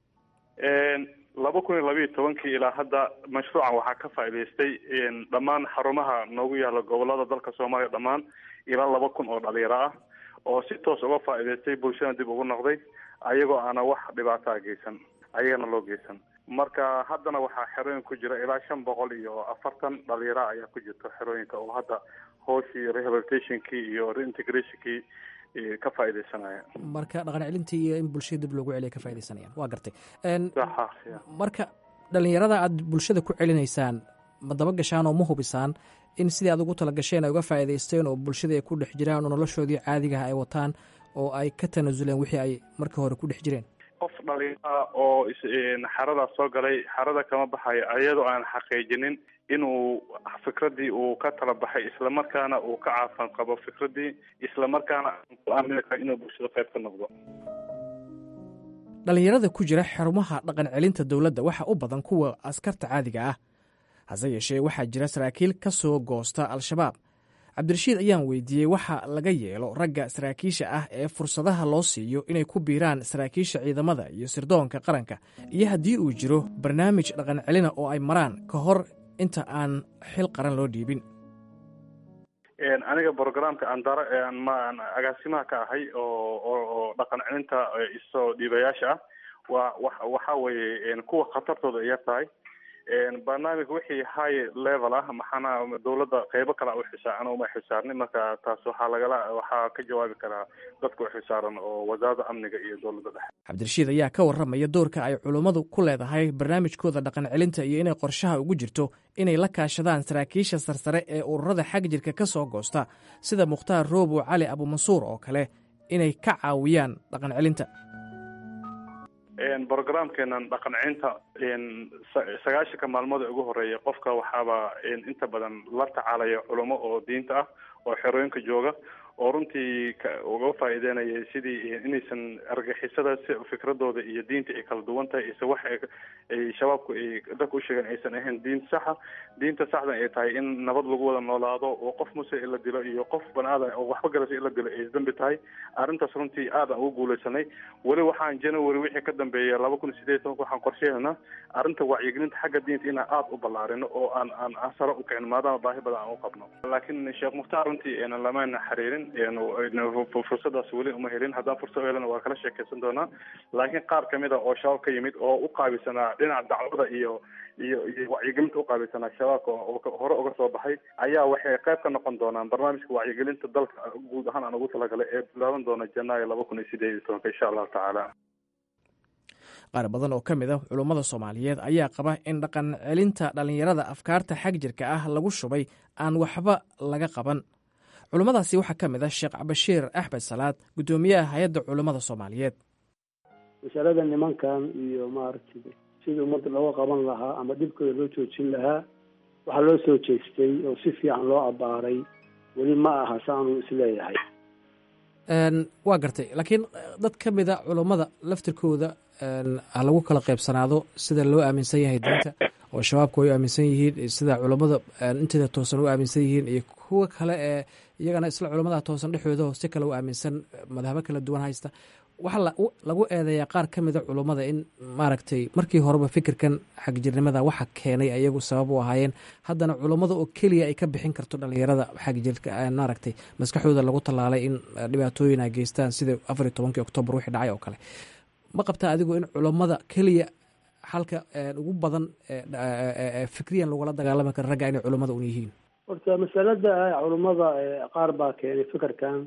laba kun iyo labayo tobankii ilaa hadda mashruucan waxaa ka faa'idaystay dhammaan xarumaha noogu yaala gobolada dalka soomaaliya dhammaan ilaa laba kun oo dhalinyaro ah oo si toos uga faa'idaystay bulshada dib ugu noqday ayagoo aana wax dhibaataa geysan ayagana loo geysan marka haddana waxaa xerooyin ku jira ilaa shan boqol iyo afartan dhalinyaro ayaa ku jirta xerooyinka oo hadda hooshii rehabilitationkii iyo reintegrationkii ka faaidaysanaya marka dhaqan celintii iyo in bulshada dib loogu celiya ka faa'idaysanayaan waa gartay marka dhalinyarada aad bulshada ku celinaysaan ma daba gashaan oo ma hubisaan in sidii aad ugu tala gasheen ay uga faa'idaysteen oo bulshada ay ku dhex jiraan oo noloshoodii caadigaha ay wataan oo ay ka tanaasuleen wixii ay markii hore ku dhex jireen qof dhalinyara oo xaradaas soo galay xarada kama baxayo iyadoo aan xaqiijinin inuu fikradii uu ka tala baxay islamarkaana uu ka caafan qabo fikradii islamarkaana ku aamini karo inuu bulshada qayb ka noqdo dhallinyarada ku jira xarumaha dhaqan celinta dowladda waxa u badan kuwa askarta caadiga ah hase yeeshee waxaa jira saraakiil ka soo goosta al-shabaab cabdirashiid ayaan weydiiyey waxa laga yeelo ragga saraakiisha ah ee fursadaha loo siiyo inay ku biiraan saraakiisha ciidamada iyo sirdoonka qaranka iyo haddii uu jiro barnaamij dhaqan celina oo ay maraan ka hor inta aan xil qaran loo dhiibin aniga programka andara maan agaasimaha ka ahay oo oo dhaqan celinta isoo dhiibayaasha ah waa wa waxa weeye kuwa khatartooda yar tahay barnaamij wixii high level ah maxaana dowladda qeybo kale u xisaaran uma xisaarnin marka taas waxaa lagala waxaa ka jawaabi karaa dadka u xisaaran oo wasaaradda amniga iyo dowladda dhexe cabdirashiid ayaa ka warramaya doorka ay culummadu ku leedahay barnaamijkooda dhaqan celinta iyo inay qorshaha ugu jirto inay la kaashadaan saraakiisha sarsare ee ururada xag jirka ka soo goosta sida mukhtaar roobo cali abumansuur oo kale inay ka caawiyaan dhaqan celinta brogramkeenan dhaqan celinta sagaashanka maalmood ee ugu horeeya qofka waxaaba inta badan la tacaalaya culamo oo diinta ah oo xerooyinka jooga oo runtii uga faa'iideynaya sidii inaysan argixisada si fikradooda iyo diinta ay kala duwan tahay ise wax ay shabaabku ay dadka u sheegeen aysan ahayn diin saxa diinta saxdan ay tahay in nabad lagu wada noolaado oo qof muse in la dilo iyo qof banaadan oo waxba galasa in la dilo ay dambi tahay arrintaas runtii aad aan ugu guuleysanay weli waxaan january wixii ka dambeeya laba kun iyo sideed tobanka waxaan qorsheynaa arrinta wacyigelinta xagga diinta inaan aada u ballaarino oo aan aan sare u kicin maadaama baahi badan aan u qabno laakiin sheekh mukhtaar runtii enan lamaana xiriirin fursadaas weli uma helin haddaan fursad u helana waa kala sheekeysan doonaa laakiin qaar kamid a oo shabaab ka yimid oo u qaabisanaa dhinaca dacwada iyo iyo iyo wacyigelinta uqaabilsanaa shabaabka oo hore uga soo baxay ayaa waxay qayb ka noqon doonaan barnaamijka wacyigelinta dalka guud ahaan aan ugu talagalay ee bilaaban doona janaayo laba kun iyo sideed iyo tobanka insha allahu tacaala qaar badan oo ka mid ah culummada soomaaliyeed ayaa qaba in dhaqan celinta dhallinyarada afkaarta xag jirka ah lagu shubay aan waxba laga qaban culummadaasi waxaa ka mid ah sheekh cabashiir axmed salaad guddoomiyaha hay-adda culummada soomaaliyeed masalada nimankan iyo maaragtay sidii ummadda looga qaban lahaa ama dhibkooda loo joojin lahaa waxaa loo soo jeestay oo si fiican loo abbaaray weli ma aha saanu isleeyahay waa gartay laakiin dad ka mid a culummada laftirkooda ha lagu kala qaybsanaado sida loo aaminsan yahay diinta oo shabaabku ay u aaminsan yihiin sida culummada inteeda toosan u aaminsan yihiin iyo kuwa kale ee iyagana isla culummada toosan dhexdooda oo si kale u aaminsan madhabo kala duwan haysta waxaa lagu eedeeyaa qaar ka mida culummada in maaragtay markii horeba fikirkan xagjirnimada waxa keenay ayagu sabab u ahaayeen haddana culummada oo keliya ay ka bixin karto dhalinyarada xagjirka maaragtay maskaxdooda lagu tallaalay in dhibaatooyin ay geystaan sida afar iyo tobankii oktoobar wixii dhacay oo kale ma qabtaa adigu in culummada keliya halka ugu badan fikriyan lagula dagaalami karo ragga inay culummada un yihiin horta masalada culummada qaar baa keenay fikirkan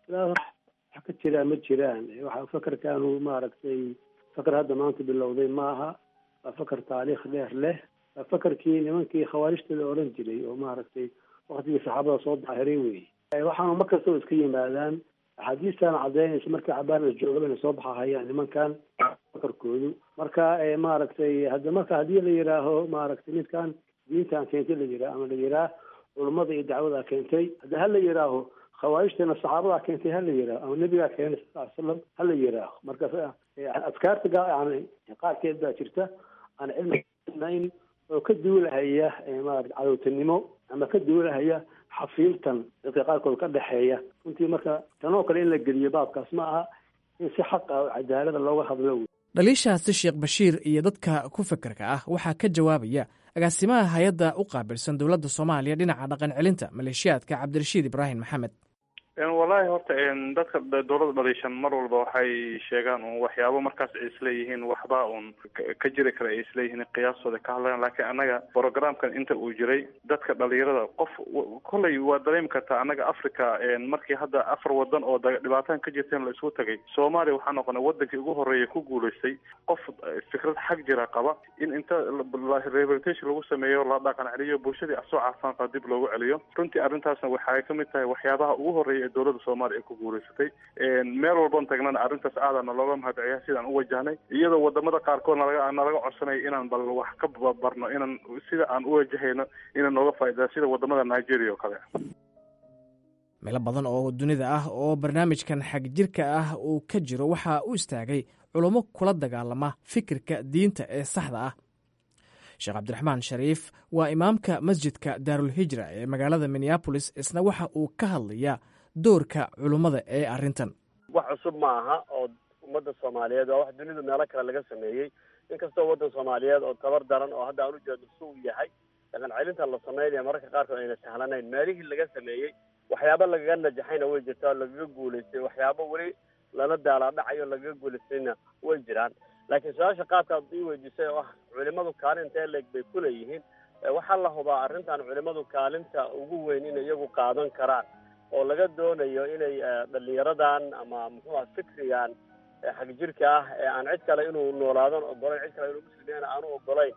wax ka jiraa ma jiraan waxa fakarkanu maaragtay fakar hadda maanta bilowday ma aha waa fakar taariikh dheer leh waa fakarkii nimankii khawaarijta la odhan jiray oo maaragtay waktigii saxaabada soo daahiray wey waxaanu mar kastaba iska yimaadaan axaadiistan cadaynaysa markii cabaana joogaba inay soo baxahayaan nimankan fakarkoodu marka maaragtay hadda marka haddii la yidhaaho maaragtay midkan diintan keentay la yidhaah ama la yidhaah culummada iyo dacwada keentay hadda ha la yidhaaho khawaarijtana saxaabadaa keentay hala yihaaho ama nebigaa keenay sal slam hala yihaaho marka adkaarta yani qaarkeed baa jirta aan cilminayn oo ka duulahaya maarata cadowtanimo ama ka duulahaya xafiiltan dadka qaarkood ka dhexeeya runtii marka tanoo kale in la geliyo baabkaas ma aha in si xaq ah oo cadaalada looga hadlo dhaliishaasi sheekh bashiir iyo dadka ku fekerka ah waxaa ka jawaabaya agaasimaha hay-adda u qaabilsan dowladda soomaaliya dhinaca dhaqan celinta maleeshiyaadka cabdirashiid ibraahim maxamed wallaahi horta dadka dowladda dhaliishan mar walba waxay sheegaan un waxyaabo markaas ay isleeyihiin waxba un ka jiri kara ay isleeyihiin qiyaastooda ka hadlayaan laakiin annaga programkan inta uu jiray dadka dhalinyarada qof kolley waa dareemi kartaa annaga africa markii hadda afar wadan oo dhibaatahan ka jirteen la isugu tagay soomaaliya waxaa noqonay wadankii ugu horreeya ku guulaystay qof fikrad xag jira qaba in inta rehabilitation lagu sameeyo la dhaqan celiyo bulshadii asoo caafimaad qaba dib loogu celiyo runtii arrintaasna waxay ka mid tahay waxyaabaha ugu horreeya dowladda soomaaliya ay ku guulaysatay meel walban tagnana arrintaas aadana looga mahadceliya sidaan u wajahnay iyadoo wadamada qaarkood nalaga nalaga codsanaya inaan bal wax ka barno inaan sida aan u wajahayno inaan nooga faa'idaa sida wadamada nigeria oo kale meelo badan oo dunida ah oo barnaamijkan xagjirka ah uu ka jiro waxaa u istaagay culummo kula dagaalama fikirka diinta ee saxda ah sheekh cabdiraxmaan shariif waa imaamka masjidka daarulhijra ee magaalada minneabolis isna waxa uu ka hadlayaa doorka culummada ee arrintan wax cusub ma aha oo ummadda soomaaliyeed waa wax dunidu meelo kale laga sameeyey inkastoo waddan soomaaliyeed oo tabar daran oo hadda aan u jeedno si uu yahay dhaqan celinta la sameynaya mararka qaarkood ayna sahlanayn meelihii laga sameeyey waxyaabo lagaga najaxayna way jirtaa oo lagaga guulaystay waxyaabo weli lala daalaadhacayo lagaga guulaystayna way jiraan laakiin su-aasha qaabkaad ii weydiisay oo ah culimadu kaalintee leeg bay ku leeyihiin waxaa la hubaa arrintan culimadu kaalinta ugu weyn inay iyagu qaadan karaan oo laga doonayo inay dhalinyaradan ama muxuuha fikrigan xag jirka ah ee aan cid kale inuu noolaadan ogolayn cid kale inuu muslimiyana aanu ogolayn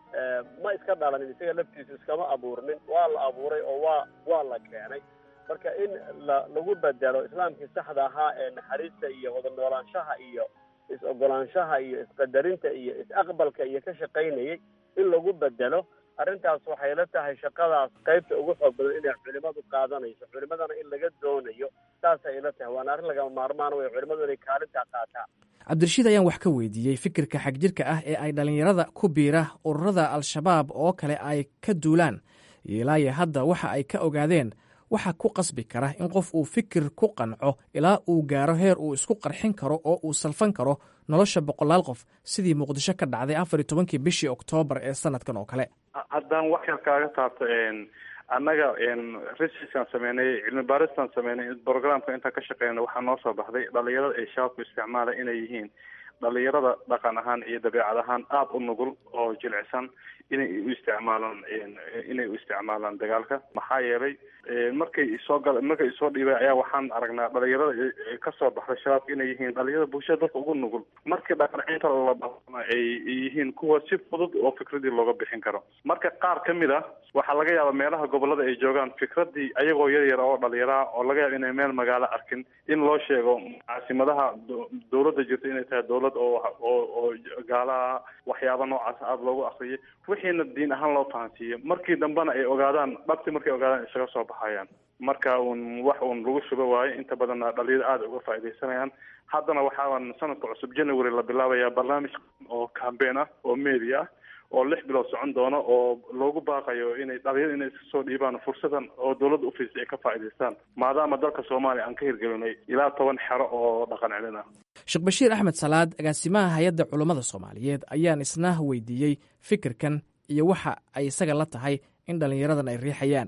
ma iska dhalanin isaga laftiisu iskama abuurnin waa la abuuray oo waa waa la keenay marka in la lagu bedelo islaamkii saxda ahaa ee naxariista iyo wada noolaanshaha iyo is-ogolaanshaha iyo isqadarinta iyo is-aqbalka iyo ka shaqaynayay in lagu bedelo arrintaas waxay la tahay shaqadaas qaybta ugu xoog badan inay culimadu qaadanayso culimadana in laga doonayo saasay ila tahay waana arrin lagama maarmaan wey culimadu inay kaalintaa qaataan cabdirashiid ayaan wax ka weydiiyey fikirka xagjirka ah ee ay dhallinyarada ku biira ururada al-shabaab oo kale ay ka duulaan ilaayo hadda waxa ay ka ogaadeen waxa ku qasbi kara in qof uu fikir ku qanco ilaa uu gaaro heer uu isku qarxin karo oo uu salfan karo nolosha boqolaal qof sidii muqdisho ka dhacday afar iyo tobankii bishii oktoobar ee sanadkan oo kale haddaan wax yar kaaga taabto annaga researchkaan sameynay cilmi baaristaan sameynay programka intaan ka shaqeynay waxaa noo soo baxday dhalinyarada ay shabaabku isticmaala inay yihiin dhalinyarada dhaqan ahaan iyo dabeecad ahaan aada u nugul oo jilicsan inay u isticmaalaan inay u isticmaalaan dagaalka maxaa yeelay markay soo gal markay soo dhiibay ayaa waxaan aragnaa dhalinyarada kasoo baxday shabaabka inay yihiin dhalinyarada bulshada dadka ugu nugul markii dhaqancinta labana ay yihiin kuwa si fudud oo fikradii looga bixin karo marka qaar ka mid ah waxaa laga yaabaa meelaha gobolada ay joogaan fikradii ayagoo yar yar oo dhalinyaraha oo laga yaaba inay meel magaalo arkin in loo sheego caasimadaha dowladda jirta inay tahay dowlad oo oo oo gaalaha waxyaaba noocaas aada loogu akriyay wixiina diin ahaan loo fahansiiyo markii dambena ay ogaadaan dhabti markay ogaadaan isaga soo baxayaan marka uun wax uun lagu shubo waayo inta badanna dhalinyaro aada uga faaidaysanayaan haddana waxaan sanadka cusub january la bilaabayaa barnaamij oo cambein ah oo media ah oo lix bilood socon doono oo loogu baaqayo inay dhalinyaro inay iska soo dhiibaan fursadan oo dowladda ufiisay ay ka faa'idaystaan maadaama dalka soomaaliya aan ka hirgelinay ilaa toban xero oo dhaqan celin ah sheekh bashiir axmed salaad agaasimaha hay-adda culummada soomaaliyeed ayaan isna weydiiyey fikirkan iyo waxa ay isaga la tahay in dhallinyaradan ay riixayaan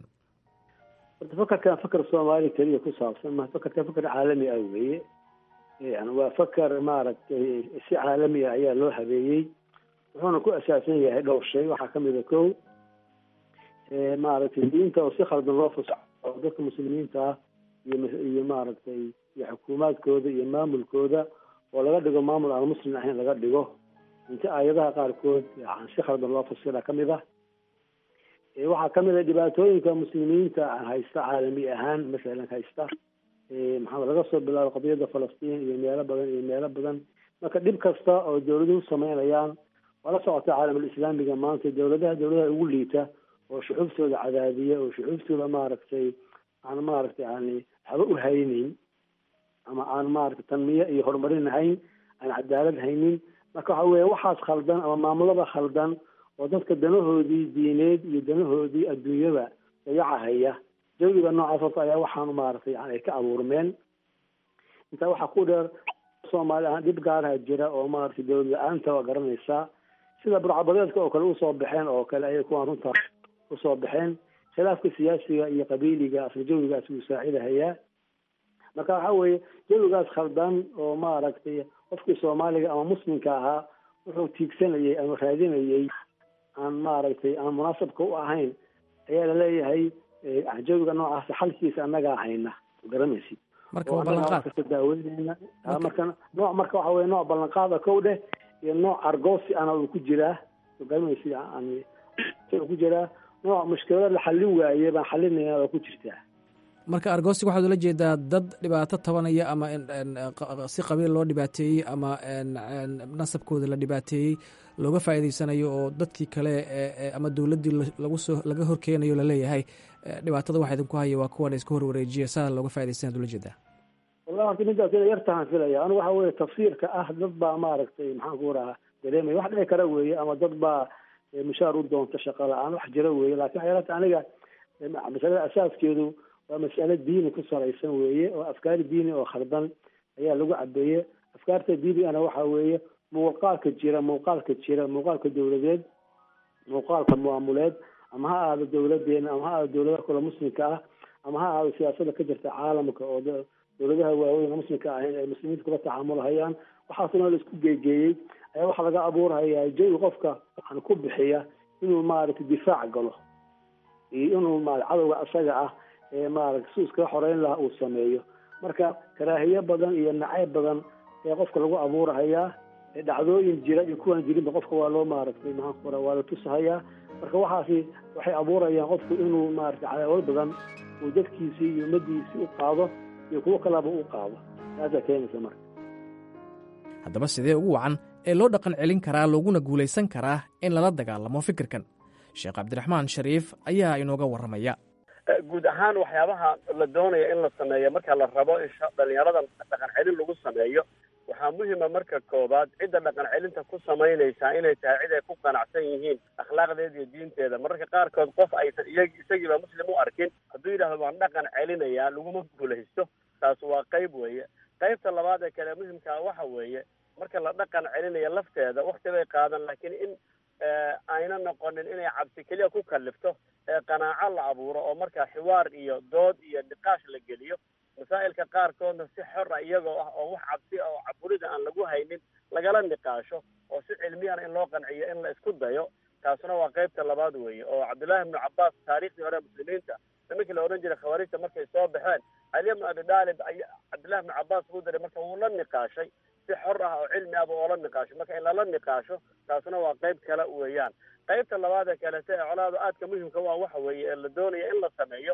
horta fakarkan fakar soomaaliya keliya ku saabsan ma fakarkan fakar caalami ah weeye yani waa fakar maaragtay si caalami ah ayaa loo habeeyey wuxuuna ku asaasan yahay dhowr shay waxaa kamid a ko maaragtay diinta oo si khaldan loo fasaxo oo dadka muslimiinta ah iyo iyo maaragtay iyo xukuumaadkooda iyo maamulkooda oo laga dhigo maamul aan muslim ahayn laga dhigo inta aayadaha qaarkood yani si khaldan loo fasira kamid ah waxaa kamid a dhibaatooyinka muslimiinta haysta caalami ahaan masalan haysta maxaa laga soo bilaabo qadiyadda falastiin iyo meelo badan iyo meelo badan marka dhib kasta oo dawladuhu sameynayaan waa la socota caalamulislaamiga maanta dawladaha dawladaha ugu liita oo shuxuuftooda cadaadiya oo shuxuuftooda maaragtay aan maaragtay yani waxba u haynin ama aan maaragtay tanmiye iyo horumarin hayn aan cadaalad haynin marka waxa weya waxaas khaldan ama maamulada khaldan oo dadka danahoodii diineed iyo danahoodii adduunyada dayacahaya jawiga noocaas horta ayaa waxaan maaragtay yani ay ka abuurmeen intaa waxaa ku dheer soomaali ahaan dhib gaaraha jira oo maaragtay dawlad la-aanta waa garanaysaa sida burcabadeedka oo kale usoo baxeen oo kale ayay kuwaan runta usoo baxeen khilaafka siyaasiga iyo qabiiliga asla jawigaas wuu saacidahayaa marka waxa weeye jawigaas khaldan oo maaragtay qofkii soomaaliga ama muslimka ahaa wuxuu tiigsanayay ama raadinayay aan maaragtay aan munaasabka u ahayn ayaa laleeyahay jawiga noocaas xalkiisa annagaa hayna garanaysid marka waa ballanqaad kasta daaweynayna marka nooc marka waxa weye nooc ballanqaada kow dheh iyo nooc argoosi ana uu ku jiraa garanaysid yani ku jiraa nooc mushkilada la xallin waaye baan xalinayna waa ku jirtaa marka argosig waxaad ula jeedaa dad dhibaato tabanaya ama si qabiil loo dhibaateeyey ama nasabkooda la dhibaateeyey looga faa'iidaysanayo oo dadkii kale ama dowladdii lagu soo laga horkeenayo laleeyahay dhibaatada waxa idinku haya waa kuwan iska horwareejiya saa looga faa'idaysanaad ula jeedaa wallahi horta midaas ina yartahan filaya anigu waxa weye tafsiirka ah dad baa maaragtay maxaan ku rahaa dareemaya wax dhici kara weeye ama dad baa mushaar u doonta shaqa la-aan wax jira weeye lakin waxay ilata aniga masalada asaaskeedu waa mas'ale diini ku salaysan weeye oo afkaar diini oo khaldan ayaa lagu cabeeye afkaarta diinigana waxa weeye muuqaalka jira muuqaalka jira muuqaalka dawladeed muuqaalka maamuleed ama ha ahaado dawladeena ama ha ahaado dawladaha kale muslimka ah ama ha ahaado siyaasada ka jirta caalamka oo dawladaha waaweyn muslimka ahayn ay muslimiinta kula tacaamulhayaan waxaasna la isku geegeeyey ayaa waxaa laga abuurhayaa jawi qofka waxaan ku bixiya inuu maaragtay difaac galo iyo inuu ma cadowga asaga ah ee maaragtay si iskaga xoreyn lahaa uu sameeyo marka karaahiye badan iyo nacayb badan ee qofka lagu abuurhayaa dhacdooyin jira iyo kuwaan jirinba qofka waa loo maaragtay maxaan ku waa la tusahayaa marka waxaasi waxay abuurayaan qofku inuu maaragtay cadaawad badan uu dadkiisii iyo ummadiisii u qaado iyo kuwo kalaba u qaado taasaa keenaysa marka haddaba sidee ugu wacan ee loo dhaqan celin karaa looguna guulaysan karaa in lala dagaalamo fikirkan sheekh cabdiraxmaan shariif ayaa inooga warramaya guud ahaan waxyaabaha la doonaya in la sameeyo marka la rabo in dhalinyarada dhaqan celin lagu sameeyo waxaa muhima marka koobaad cidda dhaqan celinta ku samaynaysaa inay tahay cid ay ku qanacsan yihiin akhlaaqdeeda iyo diinteeda mararka qaarkood qof aysan iyag isagiiba muslim u arkin hadduu yidhahdo waan dhaqan celinayaa laguma guulaysto taas waa qayb weeye qaybta labaad ee kale muhimkaa waxa weeye marka la dhaqan celinayo lafteeda wakti bay qaadan laakiin in ayna noqonin inay cabsi keliya ku kalifto ee qanaaco la abuuro oo markaa xiwaar iyo dood iyo niqaash la geliyo masaa'ilka qaarkoodna si xor a iyagoo ah oo wax cabsi ah oo caburida aan lagu haynin lagala niqaasho oo si cilmiyana in loo qanciyo in la isku dayo taasuna waa qaybta labaad weeye oo cabdullaahi ibnu cabbaas taariikhdii hore muslimiinta nimankii la odhan jiray khawaarijta markay soo baxeen cali ibnu abi daalib ay cabdullahi ibnu cabbaas buu diray marka wuu la niqaashay si xor ah oo cilmi ahba oo la niqaasho marka in lala niqaasho taasuna waa qayb kale weeyaan qaybta labaad ee kalete ee colaada aadka muhimka waa waxa weeye ee la doonaya in la sameeyo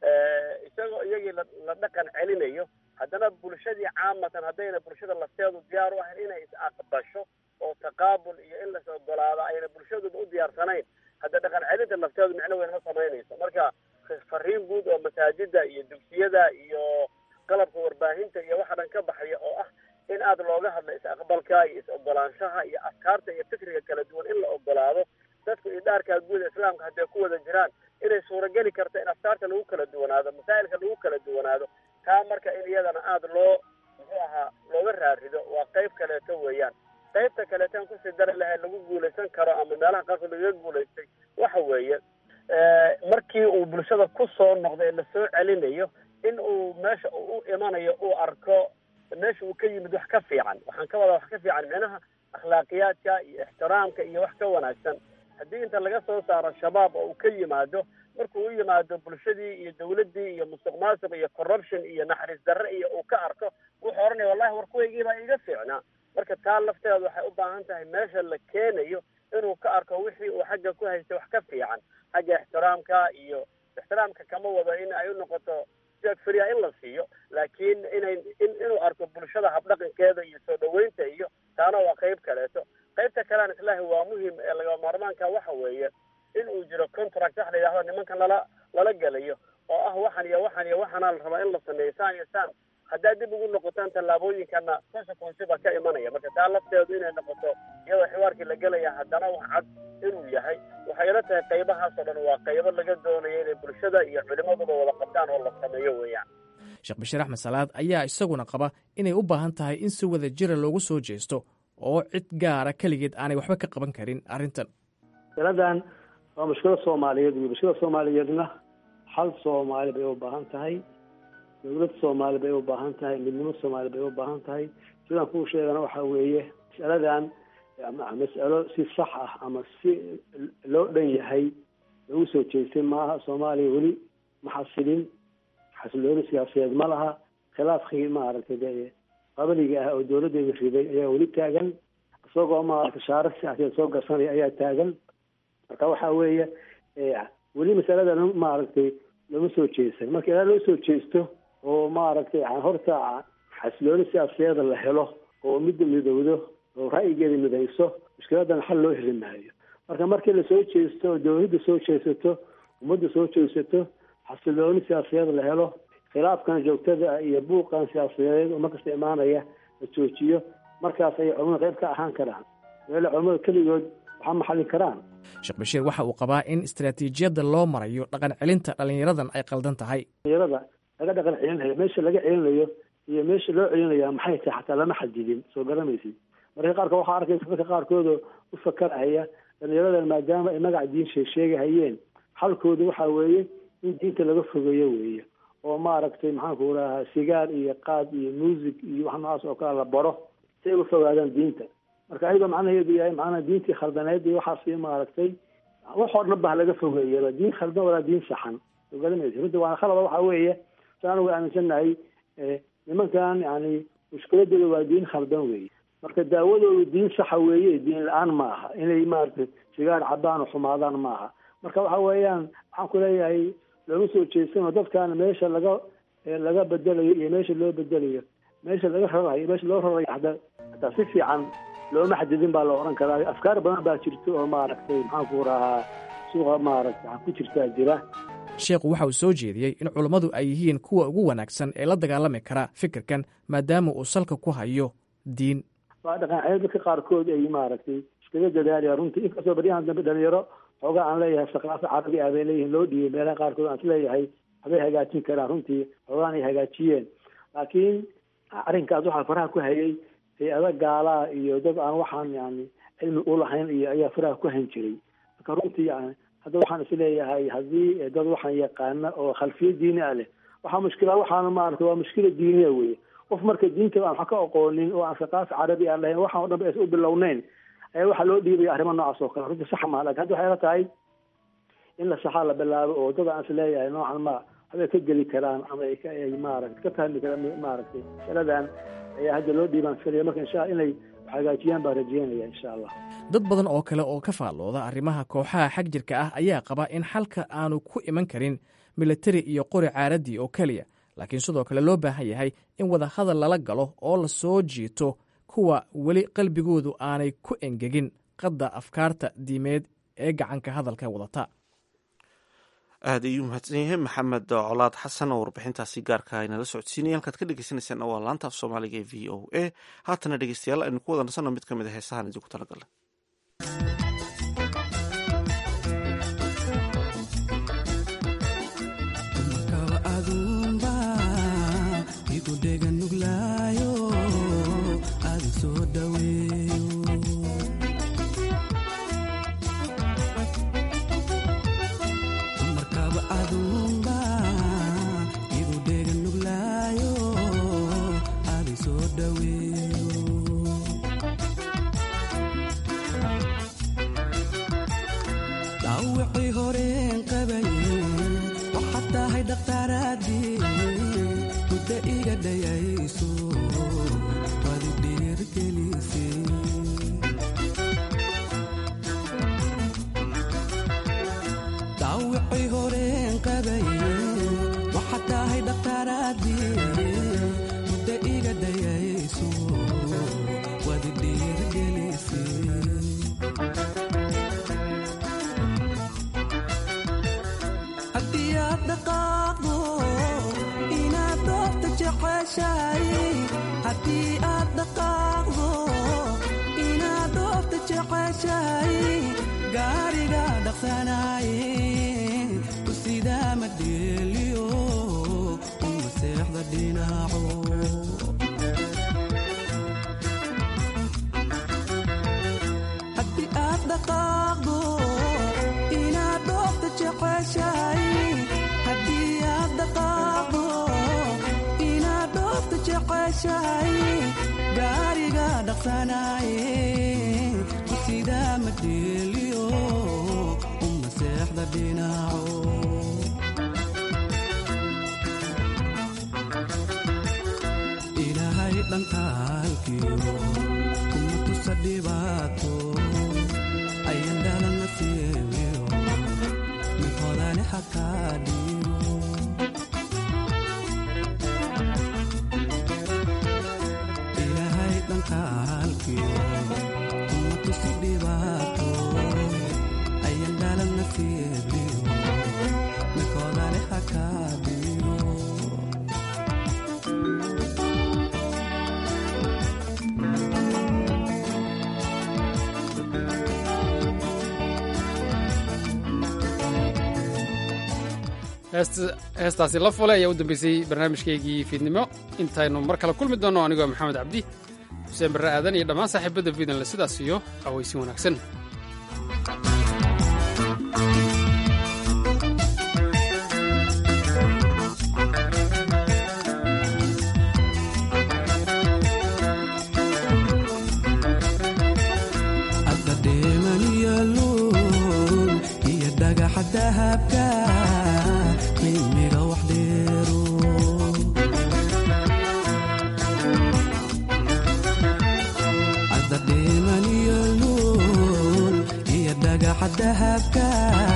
isagoo iyagii la la dhaqan celinayo haddana bulshadii caamatan haddayna bulshada lafteedu diyaar u ahayn inay is-aqbasho oo taqaabul iyo in las ogolaado ayna bulshaduba u diyaarsanayn hadda dhaqan celinta lafteedu micno weyn ma samaynayso marka fariin guud oo masaajida iyo dugsiyada iyo qalabka warbaahinta iyo waxa dhan ka baxaya oo ah in aada looga hadlo is-aqbalka iyo is-ogolaanshaha iyo afkaarta iyo fikriga kala duwan in la ogolaado dadku idhaarkaa guud islaamka hadday ku wada jiraan inay suurageli karto in afkaarta lagu kala duwanaado masaa'ilka lagu kala duwanaado taa marka in iyadana aada loo muxuu ahaa looga raarido waa qayb kaleeto weeyaan qaybta kaleetaan kusii dari lahayd lagu guulaysan karo ama meelaha qaarkood lagaga guulaystay waxa weeye markii uu bulshada ku soo noqday lasoo celinayo in uu meesha u imanayo uu arko meesha uu ka yimid wax ka fiican waxaan ka wadaa wax ka fiican micnaha akhlaaqiyaadka iyo ixtiraamka iyo wax ka wanaagsan haddii inta laga soo saaro shabaab oo uu ka yimaado markuu u yimaado bulshadii iyo dawladdii iyo musuq maasuq iyo corruption iyo naxariis darre iyo uu ka arko wuxuu odhanaya wallahi war kuwaygii baa iga fiicnaa marka taa lafteeda waxay u baahan tahay meesha la keenayo inuu ka arko wixii uu xagga ku haystay wax ka fiican xagga ixtiraamka iyo ixtiraamka kama wado in ay u noqoto jeeg fria in la siiyo laakiin inay in inuu arko bulshada habdhaqankeeda iyo soo dhaweynta iyo taana waa qayb kaleeto qaybta kalean islaahi waa muhim ee laga maarmaanka waxa weeye in uu jiro contract wax la yidhahdo nimankan lala lala gelayo oo ah waxan iyo waxan iyo waxanaa la rabaa in la sameeyo saan iyo saan haddaad dib ugu noqotaan tallaabooyinkana consequence baa ka imanaya marka taa lafteedu inay noqoto iyadoo xiwaarkii la gelaya haddana wax cad inuu yahay waxay ila tahay qaybahaas oo dhan waa qaybo laga doonayo inay bulshada iyo culimaduba wada qabtaan oo la sameeyo weeyaan sheekh bashiir axmed salaad ayaa isaguna qaba inay u baahan tahay in si wada jira loogu soo jeesto oo cid gaara keligeed aanay waxba ka qaban karin arrintan masaladan waa mushkilad soomaaliyeed iyo mushkilada soomaaliyeedna hal soomaali bay u baahan tahay dowlad soomaali bay u baahan tahay midnimo soomaali bay u baahan tahay sidaan kuu sheegana waxa weeye masaladan mas'alo si sax ah ama si loo dhan yahay lagu soo jeestay maaha soomaaliya weli ma xasilin xasilooni siyaasadeed ma laha khilaafkii maaragtay de qabaliga ah oo dowladeeda riday ayaa weli taagan isagoo maaragtay shaarar siyaasadeed soo garsanaya ayaa taagan marka waxa weeye weli masalada maaragtay lama soo jeesan marka ilaa loo soo jeesto oo maaragtay horta xasilooni siyaasadeeda la helo oo midda midowdo oo ra'yigeeda midayso mushkiladan xal loo heli maayo marka markii lasoo jeesto oo dowladda soo jeesato ummadda soo jeesato xasilooni siyaasadeed la helo khilaafkan joogtada iyo buuqan siyaasadeed oo markasta imaanaya la joojiyo markaas ayay culimada qayb ka ahaan karaan meele culimada keligood waxaa maxallin karaan sheekh bashiir waxa uu qabaa in istaraatiijiyadda loo marayo dhaqan celinta dhallinyaradan ay qaldan tahay dhalinyarada laga dhaqan celinayo meesha laga celinayo iyo meesha loo celinaya maxay tahay xataa lama xadidin soo garamaysid marka qaarkood waxaa arkaysa dadka qaarkoodoo u fakarhaya dhalinyaradan maadaama ay magaca diin sheegsheegahayeen xalkooda waxa weeye in diinta laga fogeeyo weeye oo maaragtay maxaanku rahaa sigaar iyo qaad iyo muusig iyo wax noocaas oo kale la baro si ay uga fogaadaan diinta marka ayadoo macnaheedu yahay macnaha diintii khaldaneed iyo waxaas maaragtay waxoo dhan ba laga fogeeyaba diin khaldan walaa diin saxan soo garamaysa runtii waana khalada waxa weeye sa anagu aaminsannahay nimankan yani mushkiladooda waa diin khaldan weeye marka daawadoodu diin saxa weeye diin la-aan ma aha inay maaragtay sigaar cabaan oo xumaadaan ma aha marka waxa weeyaan waxaan ku leeyahay looma soo jeedsano dadkan meesha laga laga bedelayo iyo meesha loo bedelayo meesha laga rarayo meesha loo rarayo hada hataa si fiican looma xadidin baa la oran karaa afkaar badan baa jirta oo maaragtay maxaan ku rahaa suuqa maaragtay waxaa ku jirtaa jira sheekhu waxa uu soo jeediyey in culummadu ay yihiin kuwa ugu wanaagsan ee la dagaalami kara fikirkan maadaama uu salka ku hayo diin waa dhaqan dadka qaarkood ay maaragtay iskaga dadaalaya runtii inkastoo baryahan dambe dhalinyaro xoogaa aan leeyahay saqaafa carabi ah bay leeyihiin loo dhiibay meelaha qaarkood aan isleeyahay waxbay hagaajin karaan runtii xoogaan ay hagaajiyeen laakiin arrinkaas waxaa faraha ku hayay hay-ada gaalaa iyo dad aan waxaan yani cilmi u lahayn iyo ayaa faraha ku hayn jiray marka runtii yani hadda waxaan isleeyahay haddii dad waxaan yaqaana oo khalfiyo diini ah leh waxaa mushkila waxaana maarata waa mushkila diiniya weye qof marka diinta aan wax ka aqoonin oo aan saqaafi carabi aan lahayn waxaan o dhan ba aysan u bilowneyn ayaa waxaa loo dhiibaya arrimo noocaas oo kale runtii sax maha lakin hadda waxay la tahay in la saxaa la bilaabo oo dad aan isleeyahay noocan ma waxbay ka geli karaan ama ay ka ay maaragtay ka fahmi karaan maaragtay masaladan ayaa hadda loo dhiibaan filaya marka insha allah inay hagaajiyaan baan rajeynaya insha allah dad badan oo kale oo ka faallooda arrimaha kooxaha xag jirka ah ayaa qaba in xalka aanu ku iman karin militari iyo qori caaradii oo keliya laakiin sidoo kale loo baahan yahay in wadahadal lala galo oo la soo jiito kuwa weli qalbigoodu aanay ku engegin qadda afkaarta diimeed ee gacanka hadalka wadata aad ayuu mahadsan yahay maxamed colaad xasan oo warbixintaasi gaarka inala socodsiinaya halkaad ka dhegeysaneysaan waa laanta af soomaaliga ee v o a haatana dhegeystayaal aynu ku wada nasanno mid ka mid a heesahan idinku talagalnay heestaasi la fule ayaa u dambeysay barnaamijkaygii fiidnimo intaynu mar kale kulmi doonno anigoo maxamed cabdi xuseen barre aadan iyo dhammaan saaxiibadda fiidanle sidaas iyo awaysin wanaagsan dhagaxa dahabka qiimiga wax dheero adadhiman iyo luul iyo dhagaxa dahabka